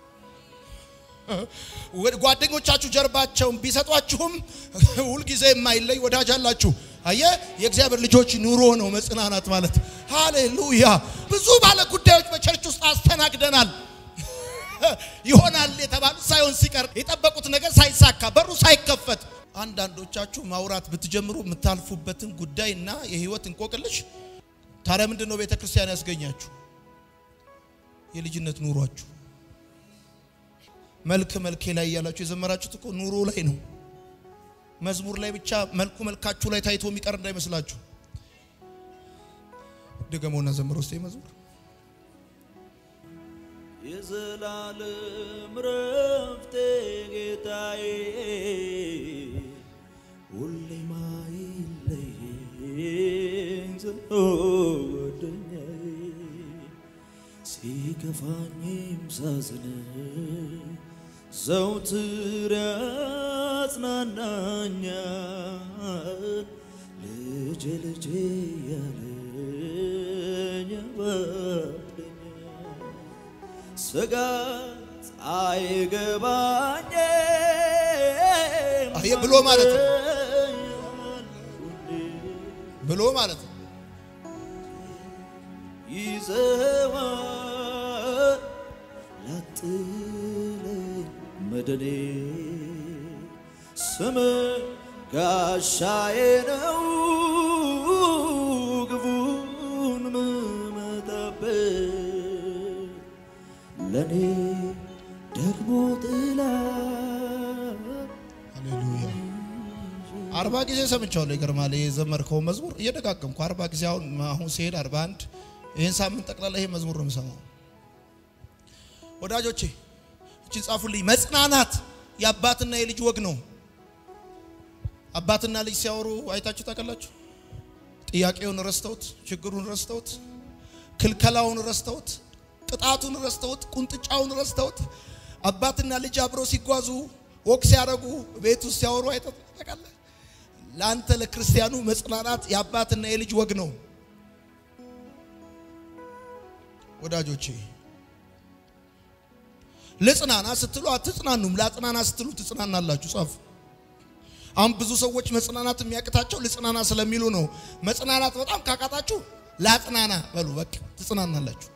ጓደኞቻችሁ ጀርባቸውን ቢሰጧችሁም ሁልጊዜ የማይለይ ወዳጅ አላችሁ። አየ የእግዚአብሔር ልጆች ኑሮ ነው መጽናናት ማለት። ሃሌሉያ! ብዙ ባለ ጉዳዮች በቸርች ውስጥ አስተናግደናል። ይሆናል የተባሉት ሳይሆን ሲቀር የጠበቁት ነገር ሳይሳካ በሩ ሳይከፈት አንዳንዶቻችሁ ማውራት ብትጀምሩ የምታልፉበትን ጉዳይ እና የህይወት እንቆቅልሽ ታዲያ ምንድን ነው ቤተ ክርስቲያን ያስገኛችሁ? የልጅነት ኑሯችሁ መልክ መልኬ ላይ እያላችሁ የዘመራችሁት እኮ ኑሮ ላይ ነው። መዝሙር ላይ ብቻ መልኩ መልካችሁ ላይ ታይቶ የሚቀር እንዳይመስላችሁ። ድገመውና ዘምሮ ውስጥ መዝሙር የዘላለም ረፍቴ ጌታዬ ሁሌ ማይለየኝ ጽኑ ጓደኛዬ ሲከፋኝም ሳዝን ዘውትር ያጽናናኛል ልጄ ልጄ ያለኝ ያባብለኛል ስጋት አይገባኝም አየ ብሎ ማለት ነው። ብሎ ማለት ነው። ይዘዋል ላጥለኝ መደኔ ስም ጋሻዬ ነው ግቡን ምመታበት ለኔ ደግሞ ጥላ ሃሌሉያ አርባ ጊዜ ሰምቻለሁ። ይገርማል። የዘመርከው መዝሙር እየደጋገምኩ አርባ ጊዜ አሁን አሁን ሲሄድ አርባ አንድ ይህን ሳምንት ጠቅላላ ይሄ መዝሙር ነው የምሰማው። ወዳጆቼ እቺ ጻፉልኝ። መጽናናት የአባትና የልጅ ወግ ነው። አባትና ልጅ ሲያወሩ አይታችሁ ታውቃላችሁ? ጥያቄውን ረስተውት፣ ችግሩን ረስተውት፣ ክልከላውን ረስተውት፣ ቅጣቱን ረስተውት፣ ቁንጥጫውን ረስተውት አባትና ልጅ አብረው ሲጓዙ ወቅ ሲያደርጉ ቤት ውስጥ ሲያወሩ አይታችሁ ታውቃለህ? ለአንተ ለክርስቲያኑ መጽናናት የአባትና የልጅ ወግ ነው ወዳጆቼ። ልጽናና ስትሉ አትጽናኑም፣ ላጽናና ስትሉ ትጽናናላችሁ። ጻፉ። አሁን ብዙ ሰዎች መጽናናት የሚያቅታቸው ልጽናና ስለሚሉ ነው። መጽናናት በጣም ካቃጣችሁ ላጽናና በሉ፣ በቃ ትጽናናላችሁ።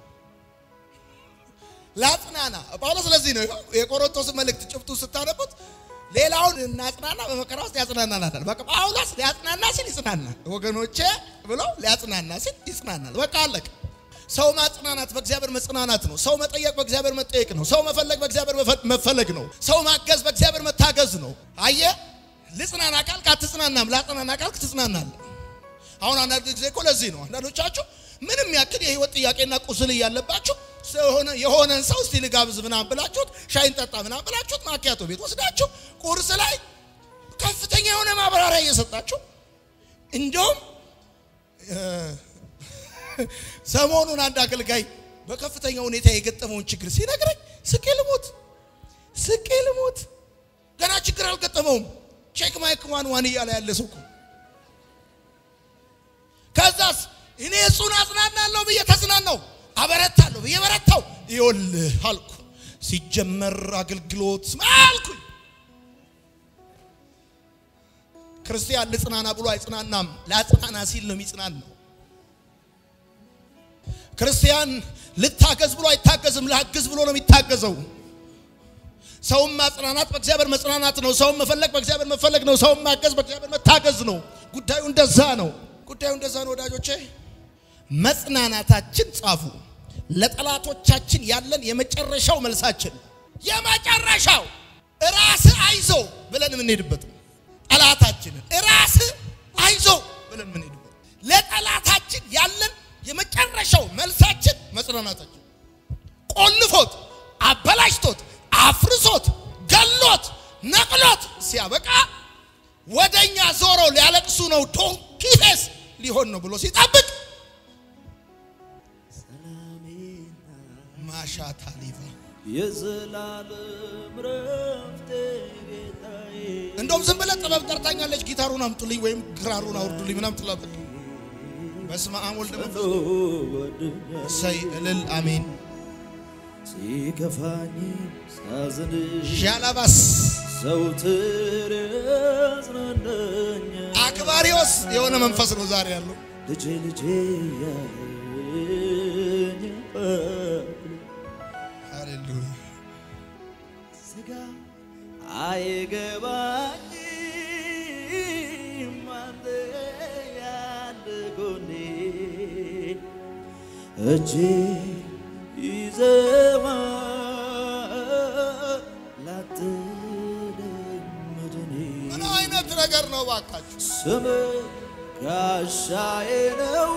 ላጽናና ጳውሎስ ስለዚህ ነው የቆሮንቶስ መልእክት ጭብጡ ስታነቡት ሌላውን እናጽናና በመከራ ውስጥ ያጽናናናል። በቃ ጳውሎስ ሊያጽናና ሲል ይጽናናል። ወገኖቼ ብሎ ሊያጽናና ሲል ይጽናናል። በቃ አለቀ። ሰው ማጽናናት በእግዚአብሔር መጽናናት ነው። ሰው መጠየቅ በእግዚአብሔር መጠየቅ ነው። ሰው መፈለግ በእግዚአብሔር መፈለግ ነው። ሰው ማገዝ በእግዚአብሔር መታገዝ ነው። አየ ልጽናና ካልክ አትጽናናም፣ ላጽናና ካልክ ትጽናናለህ። አሁን አንዳንድ ጊዜ እኮ ለዚህ ነው አንዳንዶቻችሁ ምንም ያክል የህይወት ጥያቄና ቁስል እያለባችሁ የሆነ የሆነን ሰው እስቲ ልጋብዝ ምናምን ብላችሁት ሻይን ጠጣ ምናምን ብላችሁት ማኪያቶ ቤት ወስዳችሁ ቁርስ ላይ ከፍተኛ የሆነ ማብራሪያ እየሰጣችሁ እንደውም ሰሞኑን አንድ አገልጋይ በከፍተኛ ሁኔታ የገጠመውን ችግር ሲነግረኝ ስቄ ልሞት ስቄ ልሞት። ገና ችግር አልገጠመውም። ቼክ ማይክ ዋን ዋን እያለ ያለ ሰው እኮ ከዛስ እኔ እሱን አጽናናለሁ ብዬ ተጽናናው፣ አበረታለሁ ብዬ በረታው። ይኸውልህ አልኩ ሲጀመር አገልግሎት አልኩኝ። ክርስቲያን ልጽናና ብሎ አይጽናናም። ላጽናና ሲል ነው የሚጽናናው። ክርስቲያን ልታገዝ ብሎ አይታገዝም። ላግዝ ብሎ ነው የሚታገዘው። ሰውን ማጽናናት በእግዚአብሔር መጽናናት ነው። ሰውን መፈለግ በእግዚአብሔር መፈለግ ነው። ሰውን ማገዝ በእግዚአብሔር መታገዝ ነው። ጉዳዩ እንደዛ ነው። ጉዳዩ እንደዛ ነው ወዳጆቼ። መጽናናታችን ጻፉ፣ ለጠላቶቻችን ያለን የመጨረሻው መልሳችን የመጨረሻው ራስ አይዞ ብለን የምንሄድበት ነው። ጠላታችንን ራስ አይዞ ብለን የምንሄድበት ለጠላታችን ያለን የመጨረሻው መልሳችን መጽናናታችን ቆልፎት አበላሽቶት አፍርሶት ገሎት ነቅሎት ሲያበቃ ወደኛ ዞሮ ሊያለቅሱ ነው ዶንኪ ፌስ ሊሆን ነው ብሎ ሲጠብቅ ማሻታ ሊቫ የዘላለም ረፍቴ ጌታዬ እንደውም ዝም ብለህ ጥበብ ጠርታኛለች፣ ጊታሩን አምጡልኝ ወይም ክራሩን አውርዱልኝ ምናምን ትላለህ። በስመ አብ ወልድ መንፈስ ወድኛል እሰይ እልል አሜን። ሲከፋኝ ሳዝን ዣላባስ ዘውትር ያጽናናኛል አክባሪዎስ የሆነ መንፈስ ነው ዛሬ ያለው። ልጄ ልጄ ያለኝ ሃሌሉያ ስጋ አይገባኝም አንተ ያለ ጎኔ እጄ ይዘዋል ላትለኝ መድኔ ምን አይነት ነገር ነው ባካችሁ? ስም ጋሻዬ ነው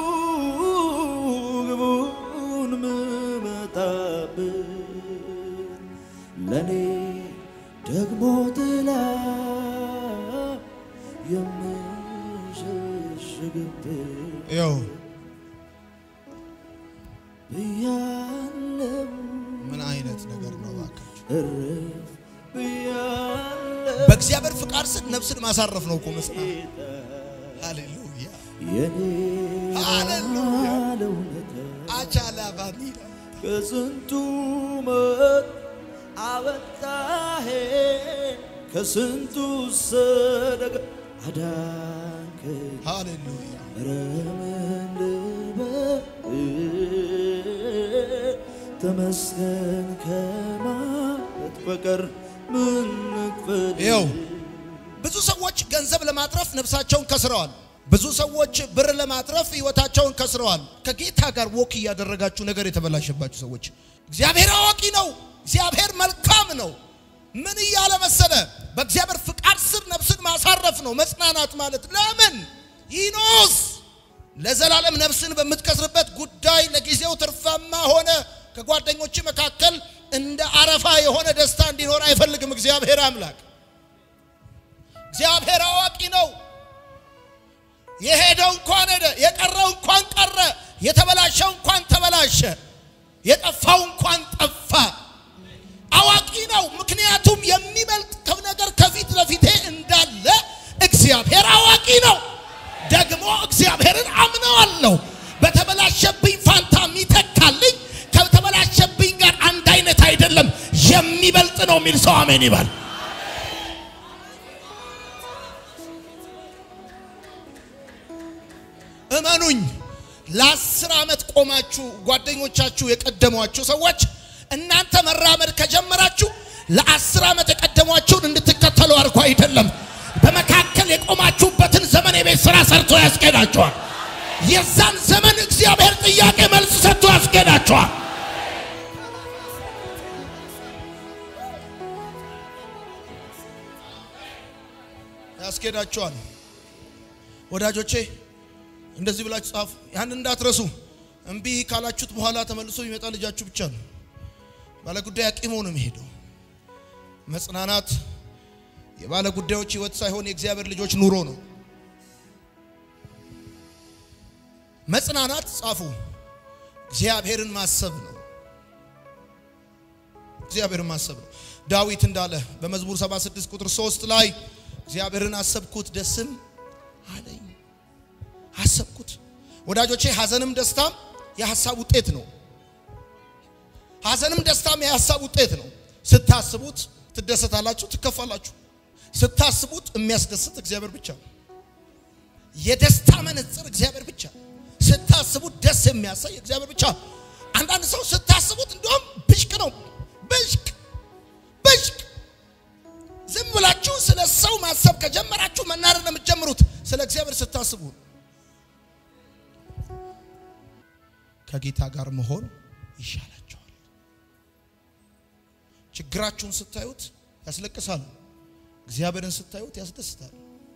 ግቡን ምመጣበት ለእኔ ደግሞ ጥላ የምሸሽግበት ይኸው ብያለው ምን አይነት ነገር ነው ባካችሁ? እረፍ ብያለው በእግዚአብሔር ፍቃድ ስር ነፍስን ማሳረፍ ነው እኮ መጽናት። ሃሌሉያ የኔ ሃሌሉያ ያለውነታ አቻላ ባኒላ ከስንቱ ሞት አወጣሄ ከስንቱ ሰደጋ አዳንከ ሃሌሉያ ረምን ልበል ተመስገን ከማለት በቀር ምን ንክፈል ይኸው ብዙ ሰዎች ገንዘብ ለማትረፍ ነፍሳቸውን ከስረዋል። ብዙ ሰዎች ብር ለማትረፍ ህይወታቸውን ከስረዋል። ከጌታ ጋር ወክ እያደረጋችሁ ነገር የተበላሸባችሁ ሰዎች እግዚአብሔር አዋቂ ነው፣ እግዚአብሔር መልካም ነው። ምን እያለ መሰለ? በእግዚአብሔር ፍቃድ ስር ነፍስን ማሳረፍ ነው መጽናናት ማለት። ለምን ይኖስ ለዘላለም ነፍስን በምትከስርበት ጉዳይ ለጊዜው ትርፋማ ሆነ ከጓደኞች መካከል እንደ አረፋ የሆነ ደስታ እንዲኖር አይፈልግም እግዚአብሔር አምላክ። እግዚአብሔር አዋቂ ነው። የሄደው እንኳን ሄደ፣ የቀረው እንኳን ቀረ፣ የተበላሸው እንኳን ተበላሸ፣ የጠፋው እንኳን ጠፋ። አዋቂ ነው። ምክንያቱም የሚበልጥ ነገር ከፊት ለፊቴ እንዳለ እግዚአብሔር አዋቂ ነው። ደግሞ እግዚአብሔርን አምነዋለሁ። በተበላሸብኝ ፋንታ የሚተካልኝ ከተበላሸብኝ ጋር አንድ አይነት አይደለም፣ የሚበልጥ ነው የሚል ሰው አሜን ይባል። እመኑኝ ለአስር ዓመት ቆማችሁ ጓደኞቻችሁ የቀደሟችሁ ሰዎች እናንተ መራመድ ከጀመራችሁ ለአስር ዓመት የቀደሟችሁን እንድትከተሉ አድርጎ አይደለም። በመካከል የቆማችሁበትን ዘመን የቤት ስራ ሰርቶ ያስኬዳችኋል። የዛን ዘመን እግዚአብሔር ጥያቄ መልስ ሰጥቶ ያስኬዳችኋል። ያስኬዳችኋል። ወዳጆቼ እንደዚህ ብላችሁ ጻፉ። ያን እንዳትረሱ። እምቢ ካላችሁት በኋላ ተመልሶ የሚመጣ ልጃችሁ ብቻ ነው። ባለ ጉዳይ አቂሞ ነው የሚሄደው። መጽናናት የባለ ጉዳዮች ህይወት ሳይሆን የእግዚአብሔር ልጆች ኑሮ ነው። መጽናናት ጻፉ፣ እግዚአብሔርን ማሰብ ነው። እግዚአብሔርን ማሰብ ነው። ዳዊት እንዳለ በመዝሙር 76 ቁጥር 3 ላይ እግዚአብሔርን አሰብኩት ደስም አለኝ። አሰብኩት። ወዳጆቼ ሐዘንም ደስታም የሐሳብ ውጤት ነው። ሐዘንም ደስታም የሐሳብ ውጤት ነው። ስታስቡት ትደሰታላችሁ፣ ትከፋላችሁ። ስታስቡት የሚያስደስት እግዚአብሔር ብቻ ነው። የደስታ መነጽር እግዚአብሔር ብቻ። ስታስቡት ደስ የሚያሳይ እግዚአብሔር ብቻ። አንዳንድ ሰው ስታስቡት እንደውም ብሽቅ ነው፣ ብሽቅ ብሽቅ። ዝም ብላችሁ ስለ ሰው ማሰብ ከጀመራችሁ መናደድ ነው የምትጀምሩት። ስለ እግዚአብሔር ስታስቡ ከጌታ ጋር መሆን ይሻላቸዋል። ችግራችሁን ስታዩት ያስለቅሳሉ። እግዚአብሔርን ስታዩት ያስደስታል።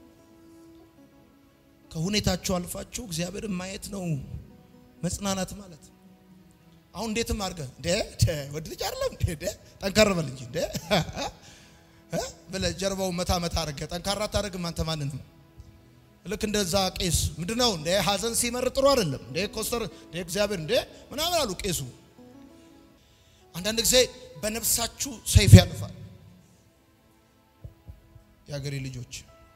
ከሁኔታችሁ አልፋችሁ እግዚአብሔርን ማየት ነው መጽናናት ማለት። አሁን እንዴትም አድርገህ እንደ ወድ ልጅ አይደለም እንደ ጠንከር በል እንጂ እንደ ብለህ ጀርባው መታ መታ አድርገህ ጠንካራ አታደርግም አንተ ማንንም ልክ እንደዛ ቄስ ምንድነው እንደ ሐዘን ሲመር ጥሩ አይደለም እንደ ኮስተር እንደ እግዚአብሔር እንደ ምናምን አሉ ቄሱ። አንዳንድ ጊዜ በነፍሳችሁ ሰይፍ ያልፋል። የሀገሬ ልጆች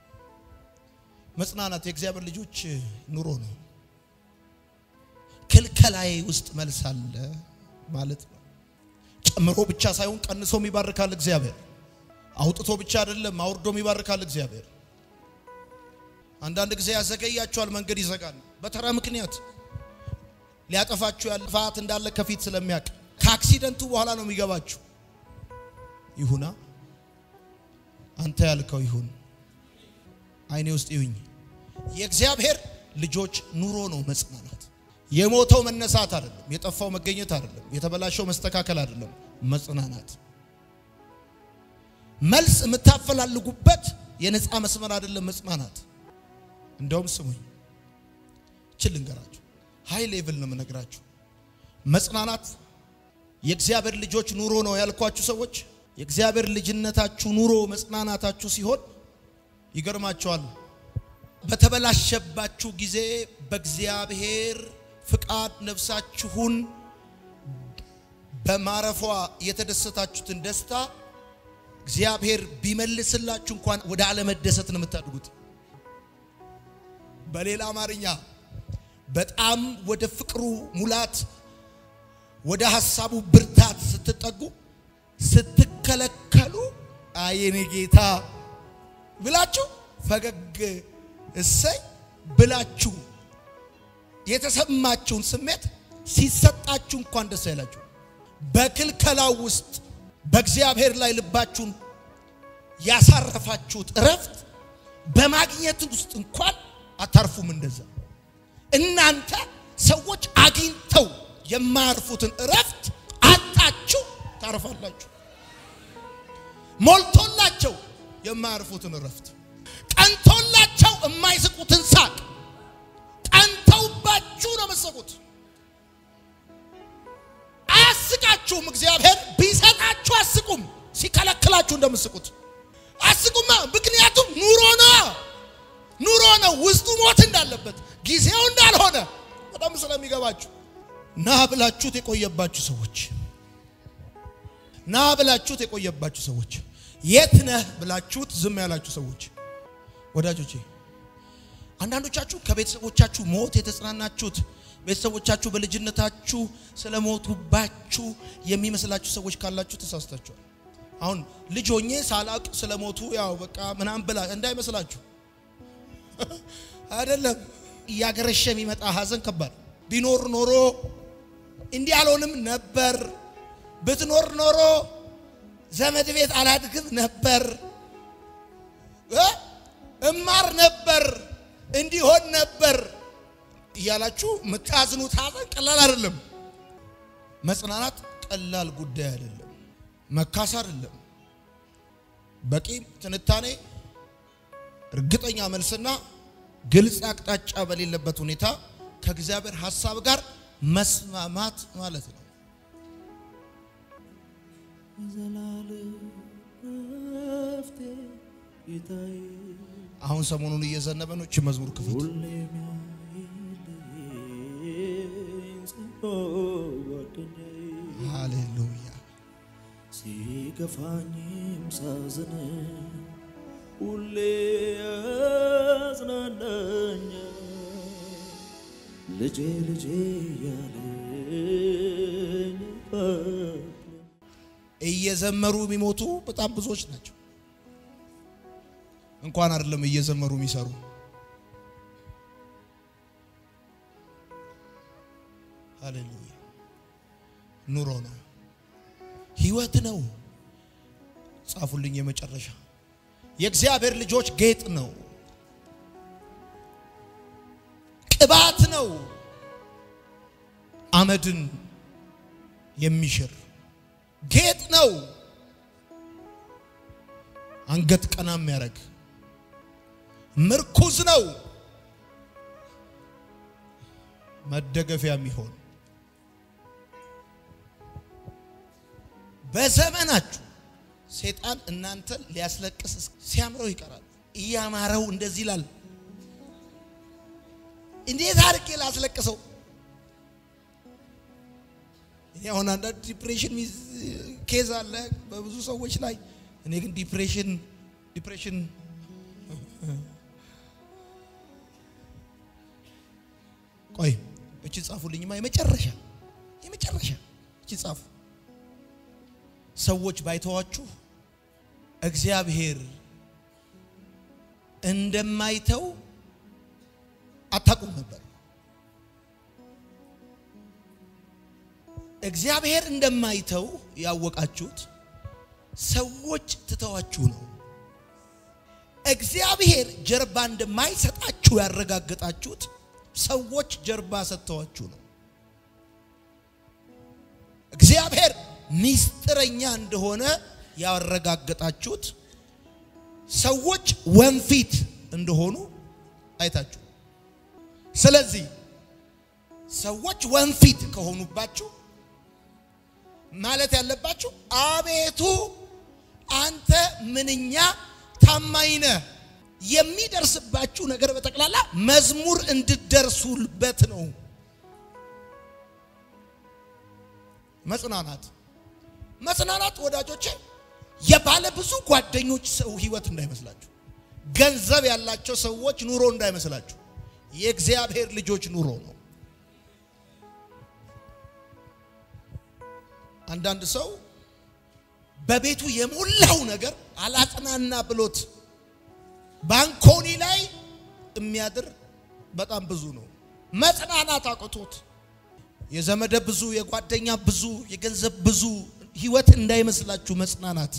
መጽናናት የእግዚአብሔር ልጆች ኑሮ ነው። ክልከላዬ ውስጥ መልስ አለ ማለት ነው። ጨምሮ ብቻ ሳይሆን ቀንሶም ይባርካል እግዚአብሔር። አውጥቶ ብቻ አይደለም አውርዶም ይባርካል እግዚአብሔር። አንዳንድ ጊዜ ያዘገያችኋል፣ መንገድ ይዘጋል። በተራ ምክንያት ሊያጠፋችሁ ያለ ጥፋት እንዳለ ከፊት ስለሚያውቅ ከአክሲደንቱ በኋላ ነው የሚገባችሁ። ይሁና አንተ ያልከው ይሁን፣ አይኔ ውስጥ ይሁኝ። የእግዚአብሔር ልጆች ኑሮ ነው መጽናናት። የሞተው መነሳት አይደለም፣ የጠፋው መገኘት አይደለም፣ የተበላሸው መስተካከል አይደለም። መጽናናት መልስ የምታፈላልጉበት የነፃ መስመር አይደለም መጽናናት እንደውም ስሙኝ ችል ልንገራችሁ፣ ሃይ ሌቭል ነው የምነግራችሁ። መጽናናት የእግዚአብሔር ልጆች ኑሮ ነው ያልኳችሁ ሰዎች የእግዚአብሔር ልጅነታችሁ ኑሮ መጽናናታችሁ ሲሆን ይገርማቸዋል። በተበላሸባችሁ ጊዜ በእግዚአብሔር ፍቃድ ነፍሳችሁን በማረፏ የተደሰታችሁትን ደስታ እግዚአብሔር ቢመልስላችሁ እንኳን ወደ አለመደሰት ነው የምታድጉት። በሌላ አማርኛ በጣም ወደ ፍቅሩ ሙላት ወደ ሐሳቡ ብርታት ስትጠጉ ስትከለከሉ አየኔ ጌታ ብላችሁ ፈገግ እሰይ ብላችሁ የተሰማችሁን ስሜት ሲሰጣችሁ እንኳን ደስ አይላችሁ። በክልከላው ውስጥ በእግዚአብሔር ላይ ልባችሁን ያሳረፋችሁት እረፍት በማግኘት ውስጥ እንኳን አታርፉም። እንደዛ እናንተ ሰዎች አግኝተው የማያርፉትን እረፍት አጣችሁ ታርፋላችሁ። ሞልቶላቸው የማያርፉትን እረፍት፣ ቀንቶላቸው የማይስቁትን ሳቅ፣ ቀንተውባችሁ ነው መሰቁት። አያስቃችሁም። እግዚአብሔር ቢሰጣችሁ አስቁም፣ ሲከለክላችሁ እንደምስቁት አስቁማ። ምክንያቱም ኑሮ ነው ውስጡ ሞት እንዳለበት ጊዜው እንዳልሆነ በጣም ስለሚገባችሁ ና ብላችሁት የቆየባችሁ ሰዎች ና ብላችሁት የቆየባችሁ ሰዎች የት ነህ ብላችሁት ዝም ያላችሁ ሰዎች ወዳጆቼ አንዳንዶቻችሁ ከቤተሰቦቻችሁ ሞት የተጽናናችሁት ቤተሰቦቻችሁ በልጅነታችሁ ስለሞቱባችሁ የሚመስላችሁ ሰዎች ካላችሁ ተሳስታችኋል። አሁን ልጅ ሆኜ ሳላቅ ስለሞቱ ያው በቃ ምናምን ብላ እንዳይመስላችሁ አይደለም። እያገረሸ የሚመጣ ሀዘን ከባድ ቢኖር ኖሮ እንዲህ አልሆንም ነበር፣ ብትኖር ኖሮ ዘመድ ቤት አላድግም ነበር፣ እማር ነበር፣ እንዲሆን ነበር እያላችሁ የምታዝኑት ሀዘን ቀላል አይደለም። መጽናናት ቀላል ጉዳይ አይደለም። መካስ አይደለም። በቂ ትንታኔ፣ እርግጠኛ መልስና ግልጽ አቅጣጫ በሌለበት ሁኔታ ከእግዚአብሔር ሐሳብ ጋር መስማማት ማለት ነው። ዘላለም ረፍቴ ጌታዬ አሁን ሰሞኑን እየዘነበ ነው። እቺ መዝሙር ክፍት ሁሌም ያይልኝ ጽኖ ጓደኛዬ ሃሌሉያ። ሲከፋኝም ሳዝን ሁሌ ያጽናናኛል ልጄ ልጄ ያለኝ አባት እየዘመሩ የሚሞቱ በጣም ብዙዎች ናቸው። እንኳን አይደለም እየዘመሩ የሚሰሩ ሃሌሉያ። ኑሮ ነው፣ ህይወት ነው። ጻፉልኝ። የመጨረሻ የእግዚአብሔር ልጆች ጌጥ ነው፣ ቅባት ነው፣ አመድን የሚሽር ጌጥ ነው፣ አንገት ቀና የሚያደርግ ምርኩዝ ነው፣ መደገፊያ የሚሆን በዘመናችሁ ሴጣን እናንተን ሊያስለቅስ ሲያምረው ይቀራል። እያማረው እንደዚህ ይላል። እንዴት አድርጌ ላስለቅሰው? እኔ አሁን አንዳንድ ዲፕሬሽን ኬዝ አለ በብዙ ሰዎች ላይ። እኔ ግን ዲፕሬሽን ዲፕሬሽን ቆይ እቺ ጻፉልኝማ። የመጨረሻ የመጨረሻ እቺ ጻፉ። ሰዎች ባይተዋችሁ እግዚአብሔር እንደማይተው አታውቁም ነበር። እግዚአብሔር እንደማይተው ያወቃችሁት ሰዎች ትተዋችሁ ነው። እግዚአብሔር ጀርባ እንደማይሰጣችሁ ያረጋገጣችሁት ሰዎች ጀርባ ሰጥተዋችሁ ነው። እግዚአብሔር ሚስጥረኛ እንደሆነ ያረጋገጣችሁት ሰዎች ወንፊት እንደሆኑ አይታችሁ። ስለዚህ ሰዎች ወንፊት ከሆኑባችሁ ማለት ያለባችሁ አቤቱ አንተ ምንኛ ታማኝ ነህ። የሚደርስባችሁ ነገር በጠቅላላ መዝሙር እንድደርሱበት ነው። መጽናናት መጽናናት ወዳጆቼ የባለ ብዙ ጓደኞች ሰው ህይወት እንዳይመስላችሁ፣ ገንዘብ ያላቸው ሰዎች ኑሮ እንዳይመስላችሁ፣ የእግዚአብሔር ልጆች ኑሮ ነው። አንዳንድ ሰው በቤቱ የሞላው ነገር አላጽናና ብሎት ባንኮኒ ላይ የሚያድር በጣም ብዙ ነው። መጽናናት አቅቶት የዘመደ ብዙ፣ የጓደኛ ብዙ፣ የገንዘብ ብዙ ህይወት እንዳይመስላችሁ። መጽናናት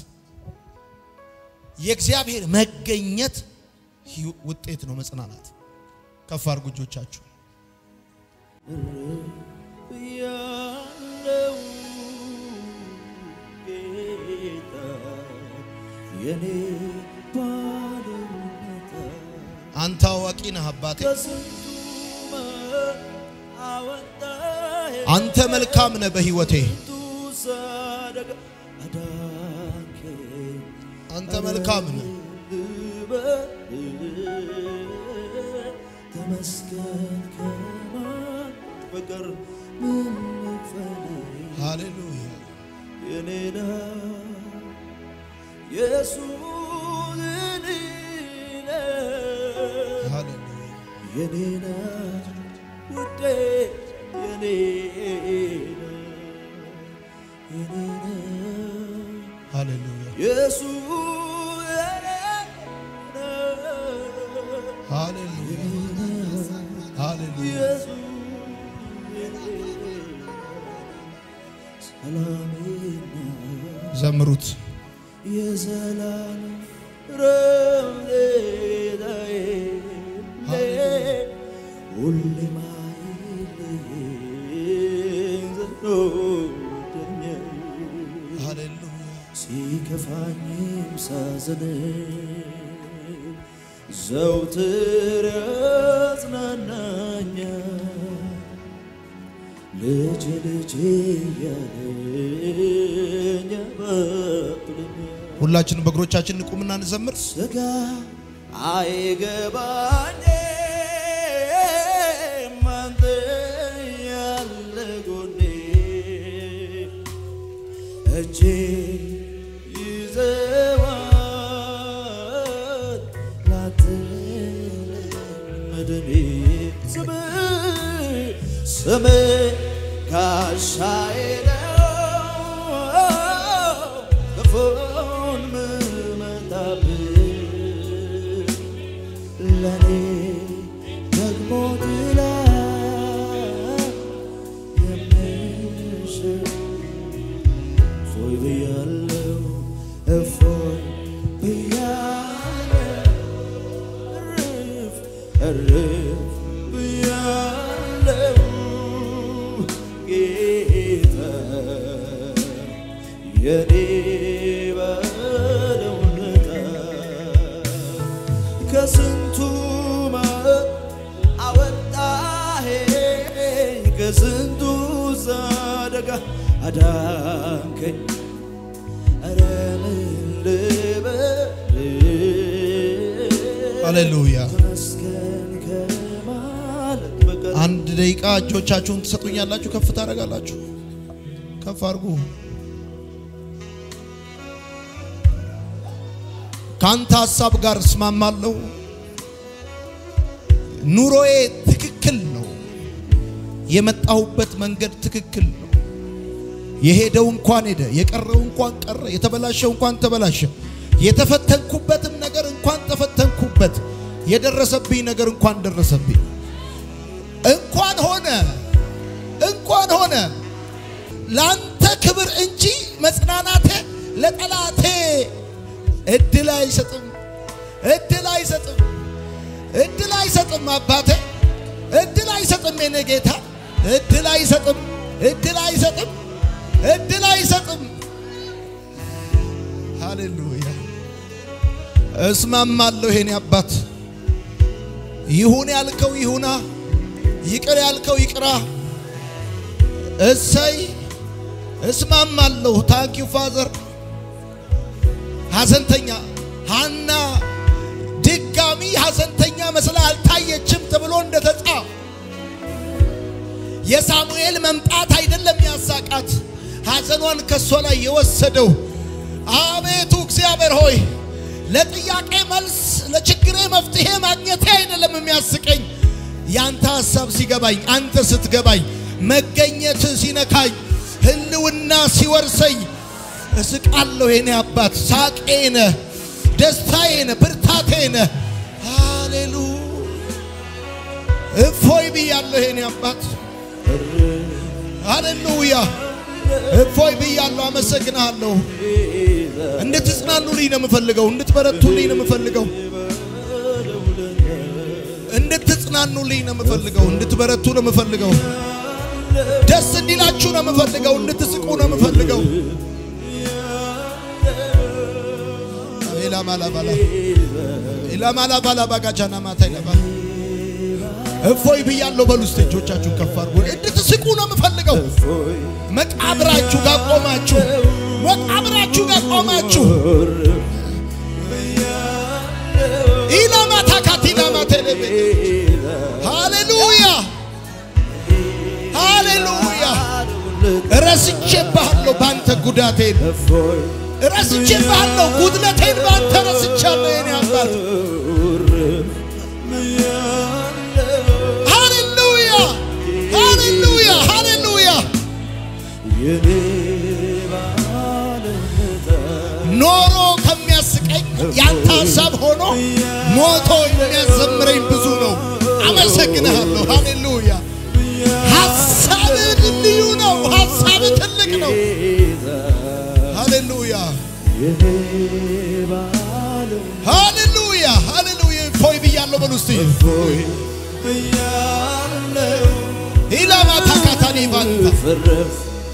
የእግዚአብሔር መገኘት ውጤት ነው። መጽናናት ከፍ አድርጉ እጆቻችሁ። ያለው ጌታ የኔ ባለውለታ አንተ አዋቂ ነህ አባቴ፣ ከስንቱ መከራ አወጣኸኝ፣ አንተ መልካም ነህ በህይወቴ፣ ከስንቱ አደጋ አዳንከኝ። አንተ መልካም ነህ። ልበል ተመስገን ከማለት በቀር ምን ልክፈል? ሃሌሉያ የኔና ኢየሱስ የኔ ነህ። ሃሌሉያ የኔና ውዴ የኔ ነህ። የኔ ነህ። ሃሌሉያ ኢየሱስ የኔ ነህ። ሃሌሉያ ሃሌሉያ ኢየሱስ የኔ ነህ። ሰላሜና ዘምሩት የዘላለም ረምሌታዬ ሁሌ ማይለየኝ ዘኖደኛል ሃሌሉያ ሲከፋኝም ሳዝን ዘውትር ያጽናናኛል ልጅ ልጅ እያለኝ ያበቅለኛል ሁላችንም በእግሮቻችን እንቁምና እንዘምር ስጋ አይገባኝም አንተ ያለ ጎኔ እጄ ይዘዋል ላትለመደኔ ስም ስም ጋሻዬ ነው ክፉን ምመታብህ ለኔ ደግሞ ጥላ የምሽር እፎይ ብያለሁ እፎይ ብያለሁ እርፍ እርፍ ብያለሁ ጌታ የኔ ባለውለታ ከስንቱ ማዕት አወጣኸኝ ከስንቱ አደጋ አዳንከኝ ኧረ ምን ልበል ሃሌሉያ ተመስገን ከማለት በቀር አንድ ደቂቃ እጆቻችሁን ትሰጡኛላችሁ ከፍ ታደርጋላችሁ ከፍ አድርጉ ከአንተ ሀሳብ ጋር እስማማለሁ ኑሮዬ ትክክል ነው የመጣሁበት መንገድ ትክክል ነው የሄደው እንኳን ሄደ የቀረው እንኳን ቀረ የተበላሸው እንኳን ተበላሸ የተፈተንኩበትም ነገር እንኳን ተፈተንኩበት የደረሰብኝ ነገር እንኳን ደረሰብኝ እንኳን ሆነ እንኳን ሆነ ለአንተ ክብር እንጂ መጽናናቴ ለጠላቴ እድል አይሰጥም እድል አይሰጥም እድል አይሰጥም አባቴ እድል አይሰጥም የኔ ጌታ እድል አይሰጥም እድል አይሰጥም እድል አይሰጥም ሃሌሉያ እስማማለሁ የኔ አባት ይሁን ያልከው ይሁና ይቅር ያልከው ይቅራ እሰይ እስማማለሁ ታንኪዩ ፋዘር ሐዘንተኛ ሐና ድጋሚ ሐዘንተኛ መስላ አልታየችም ተብሎ እንደተጻፈ የሳሙኤል መምጣት አይደለም ያሳቃት፣ ሐዘኗን ከሷ ላይ የወሰደው። አቤቱ እግዚአብሔር ሆይ ለጥያቄ መልስ ለችግሬ መፍትሄ ማግኘቴ አይደለም የሚያስቀኝ፣ ያንተ ሐሳብ ሲገባኝ፣ አንተ ስትገባኝ፣ መገኘት ሲነካኝ፣ ህልውና ሲወርሰኝ እስቃለሁ። የኔ አባት ሳቄ ነህ፣ ደስታዬ ነህ፣ ብርታቴ ነህ። ሃሌሉያ እፎይ ብያለሁ የኔ አባት ሃሌሉያ እፎይ ብያለሁ። አመሰግናለሁ። እንድትጽናኑልኝ ነው የምፈልገው። እንድትበረቱልኝ ነው የምፈልገው። እንድትጽናኑልኝ ነው የምፈልገው። እንድትበረቱ ነው የምፈልገው። ደስ እንዲላችሁ ነው የምፈልገው። እንድትስቁ ነው የምፈልገው። ኢላማላባላ ኢላማላባላ ባጋቻና ማታ ይለባ እፎይ ብያለሁ። በሉ እስቲ እጆቻችሁን ከፍ አድርጉ። እንድትስቁ ነው የምፈልገው። መቃብራችሁ ጋር ቆማችሁ መቃብራችሁ ጋር ቆማችሁ ኢላማታ ካቲላማ ቴሌቤ ረስቼብሃለሁ በአንተ ጉዳቴን እፎይ ረስቼብሃለሁ ጉድለቴን በአንተ ረስቻለሁ የኔ አባት ሃሌሉያ ሃሌሉያ ሃሌሉያ የኔ ባለውለታ ኖሮ ከሚያስቀኝ ያንተ ሀሳብ ሆኖ ሞቶ የሚያዘምረኝ ብዙ ነው። አመሰግንሃለሁ። ሃሌሉያ ሀሳብህ ልዩ ነው። ሀሳብህ ትልቅ ነው። ሃሌሉያ የኔ ባለውለታ ሃሌሉያ ሃሌሉያ ፎይ ብያለሁ በሉ እስቲ እፎይ ብያለሁ ኢላማ ታካታኒ ባንታ ፍርፍ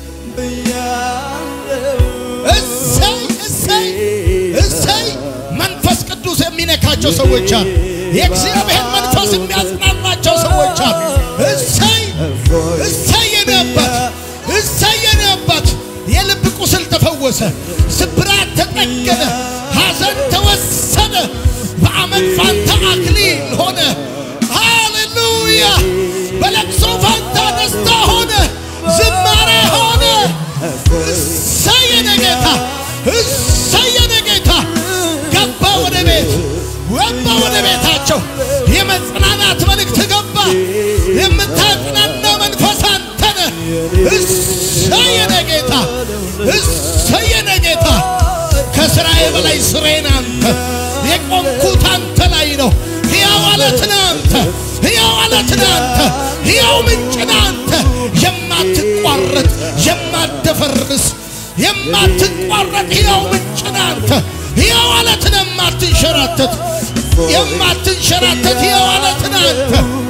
ብያለሁ እሰይ እሰይ እሰይ መንፈስ ቅዱስ የሚነካቸው ሰዎች አሉ። የእግዚአብሔር መንፈስ የሚያጽናናቸው ሰዎች አሉ። እሰይ እፎይ እሰይ የኔ አባት እሰይ የኔ አባት የልብ ቁስል ተፈወሰ፣ ስብራት ተጠገነ፣ ሐዘን ተወሰደ፣ በአመት ፋንታ አክሊል ሆነ። ሃሌሉያ በለቅሶ ፋንታ ደስታ ሆነ፣ ዝማሬ ሆነ። እሰይ የኔ ጌታ እሰይ የኔ ጌታ ገባ ወደ ቤት ገባ ወደ ቤታቸው የመጽናናት መልእክት ገባ። የምታጽናና መንፈስ አንተ ነህ። እሰይ የኔ ጌታ እሰይ የኔ ጌታ ከስራዬ በላይ ስሬን አንተ የቆምኩት አንተ ላይ ነው። ሕያው አለት ነህ አንተ ሕያው አለት ነህ አንተ ሕያው ምንጭ ነህ አንተ የማትቋረጥ የማትደፈርስ የማትቋረጥ ሕያው ምንጭ ነህ አንተ ሕያው አለት ነህ የማትንሸራተት የማትንሸራተት ሕያው አለት ነህ አንተ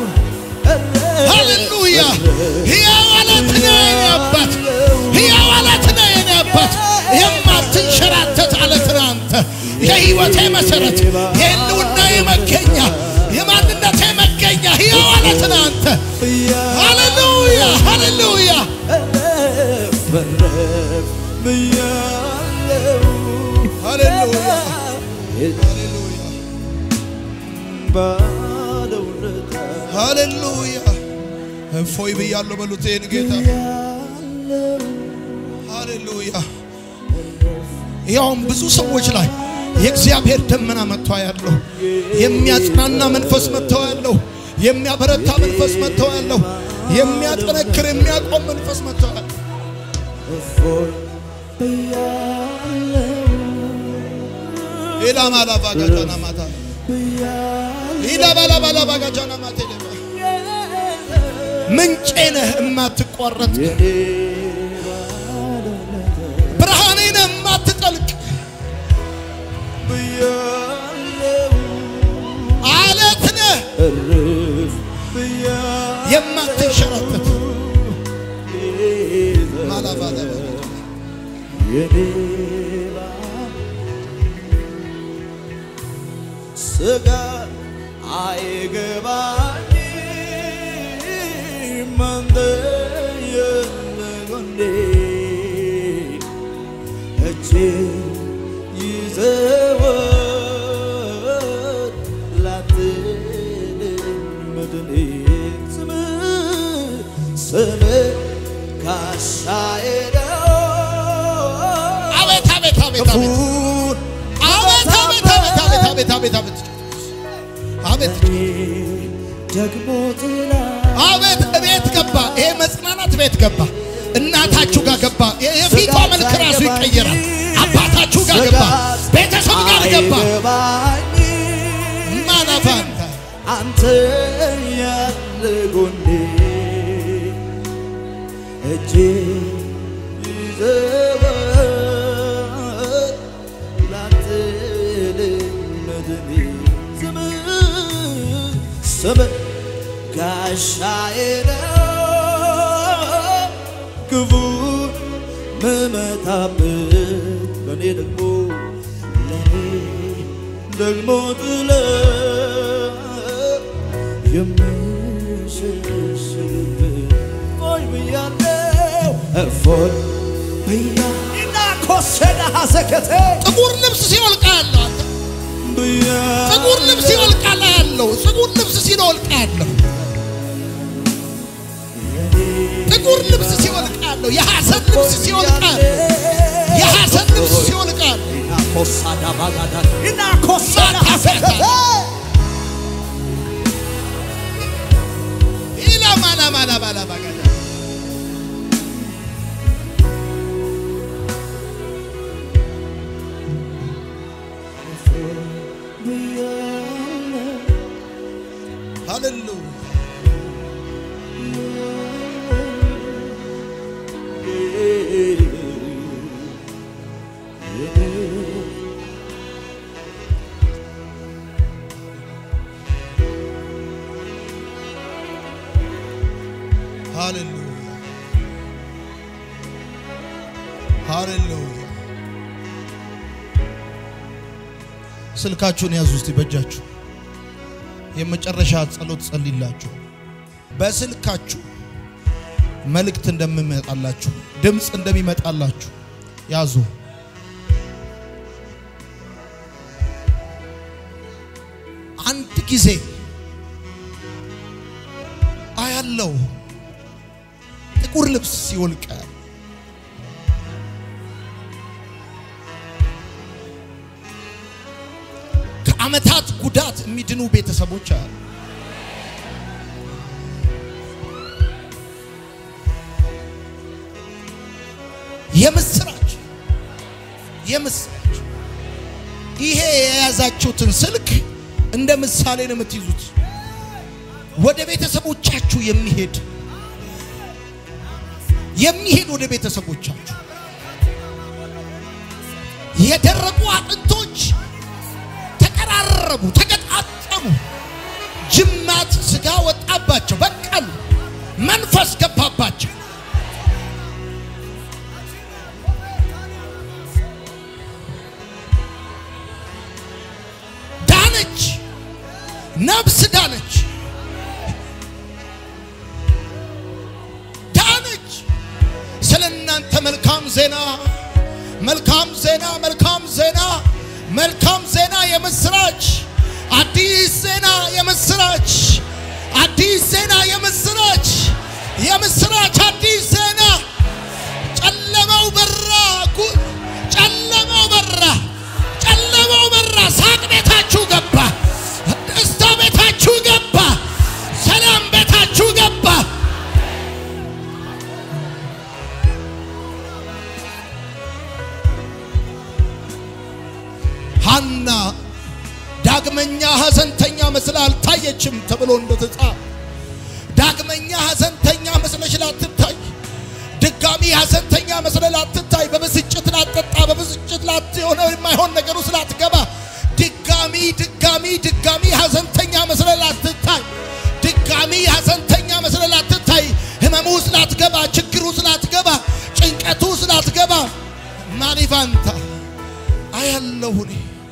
ሃሌሉያ ሕያው አለት ነህ የኔ አባት ሕያው አለት ነህ የኔ አባት የማትንሸራተት አለት ነህ አንተ የሕይወቴ መሠረት የህልውና መገኛ የማንነቴ መገኛ ሕያው አለት ነህ አንተ ሃሌሉያ ሃሌሉያ ፍርፍ ብያለሁ ሃሌሉያ ባለውለታ ሃሌሉያ እፎይ ብያለሁ በሉት ይህን ጌታ ሃሌሉያ ያውም ብዙ ሰዎች ላይ የእግዚአብሔር ደመና መጥቶ ያለው የሚያጽናና መንፈስ መጥቶ ያለው የሚያበረታ መንፈስ መጥቶ ያለው የሚያጠነክር የሚያቆም መንፈስ መጥቶ ያለው እፎይ ብያለሁ ኢላማላባጋጃና ማታ ኢላባላባላባጋጃና ማታ ምንጬ ነህ የማትቋረጥ የኔ ብርሃኔ ነህ የማትጠልቅ ብያለሁ አለት ነህ እርፍ ብያለሁ የማትንሸራተት ማላባላ የኔ ስጋ አይገባኝም አንተ የለጎኔ እጄ ይዘወት ላትልኝ መድኔ ስም ስም ጋሻዬ ነው አቤት አቤት አቤት አቤት ክፉን አቤት አቤት አቤት አቤት አቤት አቤት አቤት አቤት ደግሞ ጥላ አቤት እቤት ገባ። ይሄ መጽናናት ቤት ገባ። እናታችሁ ጋር ገባ። የፊቷ መልክ ራሱ ይቀየራል። አባታችሁ ጋር ገባ። ቤተሰብ ጋር ገባ። አይገባኝም ማናፋንታ አንተ ያለ ጎኔ እጄ ይዘወት ላትልኝ መድኔ ስም ስም ጋሻዬ ነው ክፉን ምመታበት ለእኔ ደግሞ ለእኔ ደግሞ ጥለ የምሸሽግበት ፎይ ብያለው እፎይ ብያ እና ኮሰዳ ሀዘከቴ ጥቁር ልብስ ሲወልቃ ያለው አንተ ብያ ጥቁር ልብስ ሲወልቃላ ያለው ጥቁር ልብስ ሲወልቃ ያለው ጥቁር ልብስ ሲወልቃ አያለሁ። የሐዘን ልብስ ሲወልቅ አያለሁ። የሐዘን ልብስ ሲወልቅ አያለሁ። ኢላማና ማላ ባላ ባጋዳ ሃሌሉያ ሃሌሉያ ሃሌሉያ። ስልካችሁን ያዙ እስቲ በእጃችሁ። የመጨረሻ ጸሎት ጸልይላችሁ። በስልካችሁ መልእክት እንደሚመጣላችሁ ድምፅ እንደሚመጣላችሁ ያዙ። አንድ ጊዜ አያለው ጥቁር ልብስ ሲወልቅ ከዓመታት ጉዳት የሚድኑ ቤተሰቦች አሉ። የምስራች የምስራች ይሄ የያዛችሁትን ስልክ እንደ ምሳሌ ነው የምትይዙት። ወደ ቤተሰቦቻችሁ የሚሄድ የሚሄድ ወደ ቤተሰቦቻችሁ የደረቁ አጥንቶች ተቀራረቡ፣ ተገጣጠሙ፣ ጅማት ስጋ ወጣባቸው፣ በቀሉ፣ መንፈስ ገባባቸው። ዳነች፣ ነፍስ ዳነች፣ ዳነች። ስለ እናንተ መልካም ዜና መልካም ዜና መልካም ዜና መልካም ዜና የምስራች አዲስ ዜና የምስራች አዲስ ዜና የምስራች የምስራች አዲስ ዜና ጨለማው በራ ጉ- ጨለማው በራ ጨለማው በራ ሳቅ ቤታችሁ ገባ ደስታ ቤታችሁ ገባ ሰላም ቤታችሁ ገባ ሐና ዳግመኛ ሐዘንተኛ መስላ አልታየችም ተብሎ እንደተጻፈ ዳግመኛ ሐዘንተኛ መስለሽ ላትታይ፣ ድጋሚ ሐዘንተኛ መስለ ላትታይ፣ በብስጭት ላትጠጣ፣ በብስጭት ላት የሆነ የማይሆን ነገር ውስጥ ላትገባ፣ ድጋሚ ድጋሚ ድጋሚ ሐዘንተኛ መስለ ላትታይ፣ ድጋሚ ሐዘንተኛ መስለ ላትታይ፣ ህመሙ ውስጥ ላትገባ፣ ችግሩ ውስጥ ላትገባ፣ ጭንቀቱ ውስጥ ላትገባ ማሊቫንታ አያለሁ እኔ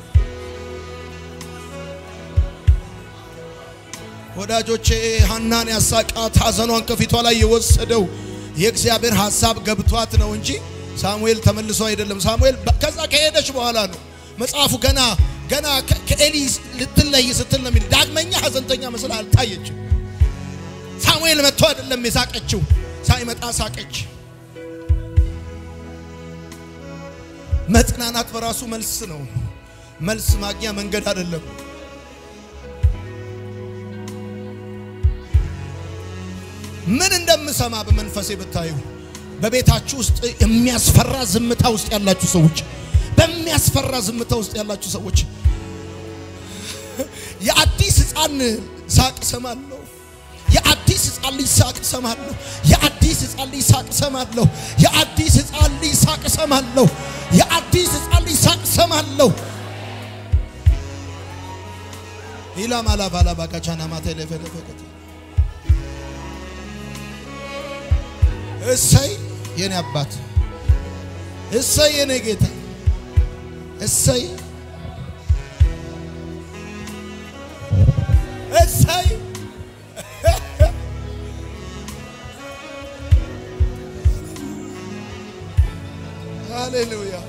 ወዳጆቼ ሐናን ያሳቃት ሐዘኗን ከፊቷ ላይ የወሰደው የእግዚአብሔር ሐሳብ ገብቷት ነው እንጂ ሳሙኤል ተመልሶ አይደለም። ሳሙኤል በ- ከዛ ከሄደች በኋላ ነው መጽሐፉ ገና ገና ከ- ከኤሊ ልትለይ ስትል ነው የሚል ዳግመኛ ሐዘንተኛ መስላ አልታየችም። ሳሙኤል መጥቶ አይደለም የሳቀችው፣ ሳይመጣ ሳቀች። መጽናናት በራሱ መልስ ነው። መልስ ማግኛ መንገድ አይደለም። ምን እንደምሰማ በመንፈሴ ብታዩ በቤታችሁ ውስጥ የሚያስፈራ ዝምታ ውስጥ ያላችሁ ሰዎች፣ በሚያስፈራ ዝምታ ውስጥ ያላችሁ ሰዎች የአዲስ ሕፃን ሳቅ ሰማለሁ። የአዲስ ሕፃን ልጅ ሳቅ ሰማለሁ። የአዲስ ሕፃን ልጅ ሳቅ ሰማለሁ። የአዲስ ሕፃን ልጅ ሳቅ ሰማለሁ። የአዲስ ሕፃን ልጅ ሳቅ ሰማለሁ። ኢላማላ ባላ ባካቻና ማታ ለፈለፈከተ እሰይ የኔ አባት፣ እሰይ የኔ ጌታ፣ እሰይ እሰይ ሃሌሉያ።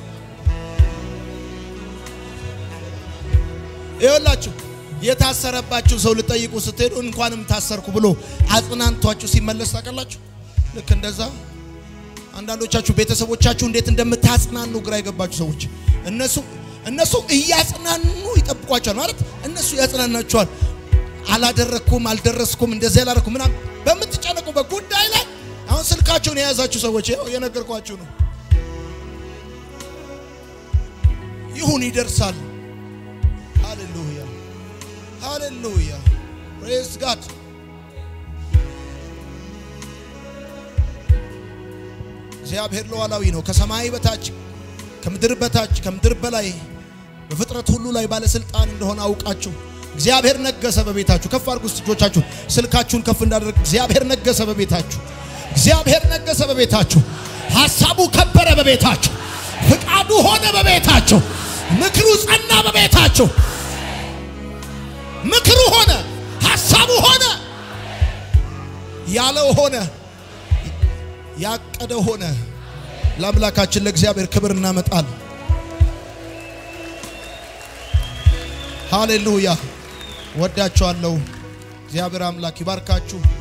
ይኸውላችሁ የታሰረባችሁ ሰው ልጠይቁ ስትሄዱ እንኳንም ታሰርኩ ብሎ አጽናንቷችሁ ሲመለስ ታውቃላችሁ። ልክ እንደዛ አንዳንዶቻችሁ ቤተሰቦቻችሁ እንዴት እንደምታጽናኑ ግራ የገባችሁ ሰዎች እነሱ እነሱ እያጽናኑ ይጠብቋቸዋል ማለት እነሱ ያጽናናቸዋል። አላደረኩም፣ አልደረስኩም፣ እንደዚህ አላደረኩም ምናምን በምትጨነቁበት ጉዳይ ላይ አሁን ስልካቸውን የያዛችሁ ሰዎች ይኸው እየነገርኳችሁ ነው። ይሁን ይደርሳል። ሃሌሉያ ሃሌሉያ ፕሬዝ ጋድ እግዚአብሔር ሉዓላዊ ነው። ከሰማይ በታች ከምድር በታች ከምድር በላይ በፍጥረት ሁሉ ላይ ባለስልጣን እንደሆነ አውቃችሁ እግዚአብሔር ነገሰ በቤታችሁ። ከፍ አድርጉ እስቲ እጆቻችሁ፣ ስልካችሁን ከፍ እንዳደረግ እግዚአብሔር ነገሰ በቤታችሁ። እግዚአብሔር ነገሰ በቤታችሁ። ሐሳቡ ከበረ በቤታችሁ። ፍቃዱ ሆነ በቤታችሁ። ምክሩ ጸና በቤታችሁ። ምክሩ ሆነ፣ ሐሳቡ ሆነ፣ ያለው ሆነ፣ ያቀደ ሆነ። ለአምላካችን ለእግዚአብሔር ክብር እናመጣል። ሃሌሉያ። ወዳችኋለሁ። እግዚአብሔር አምላክ ይባርካችሁ።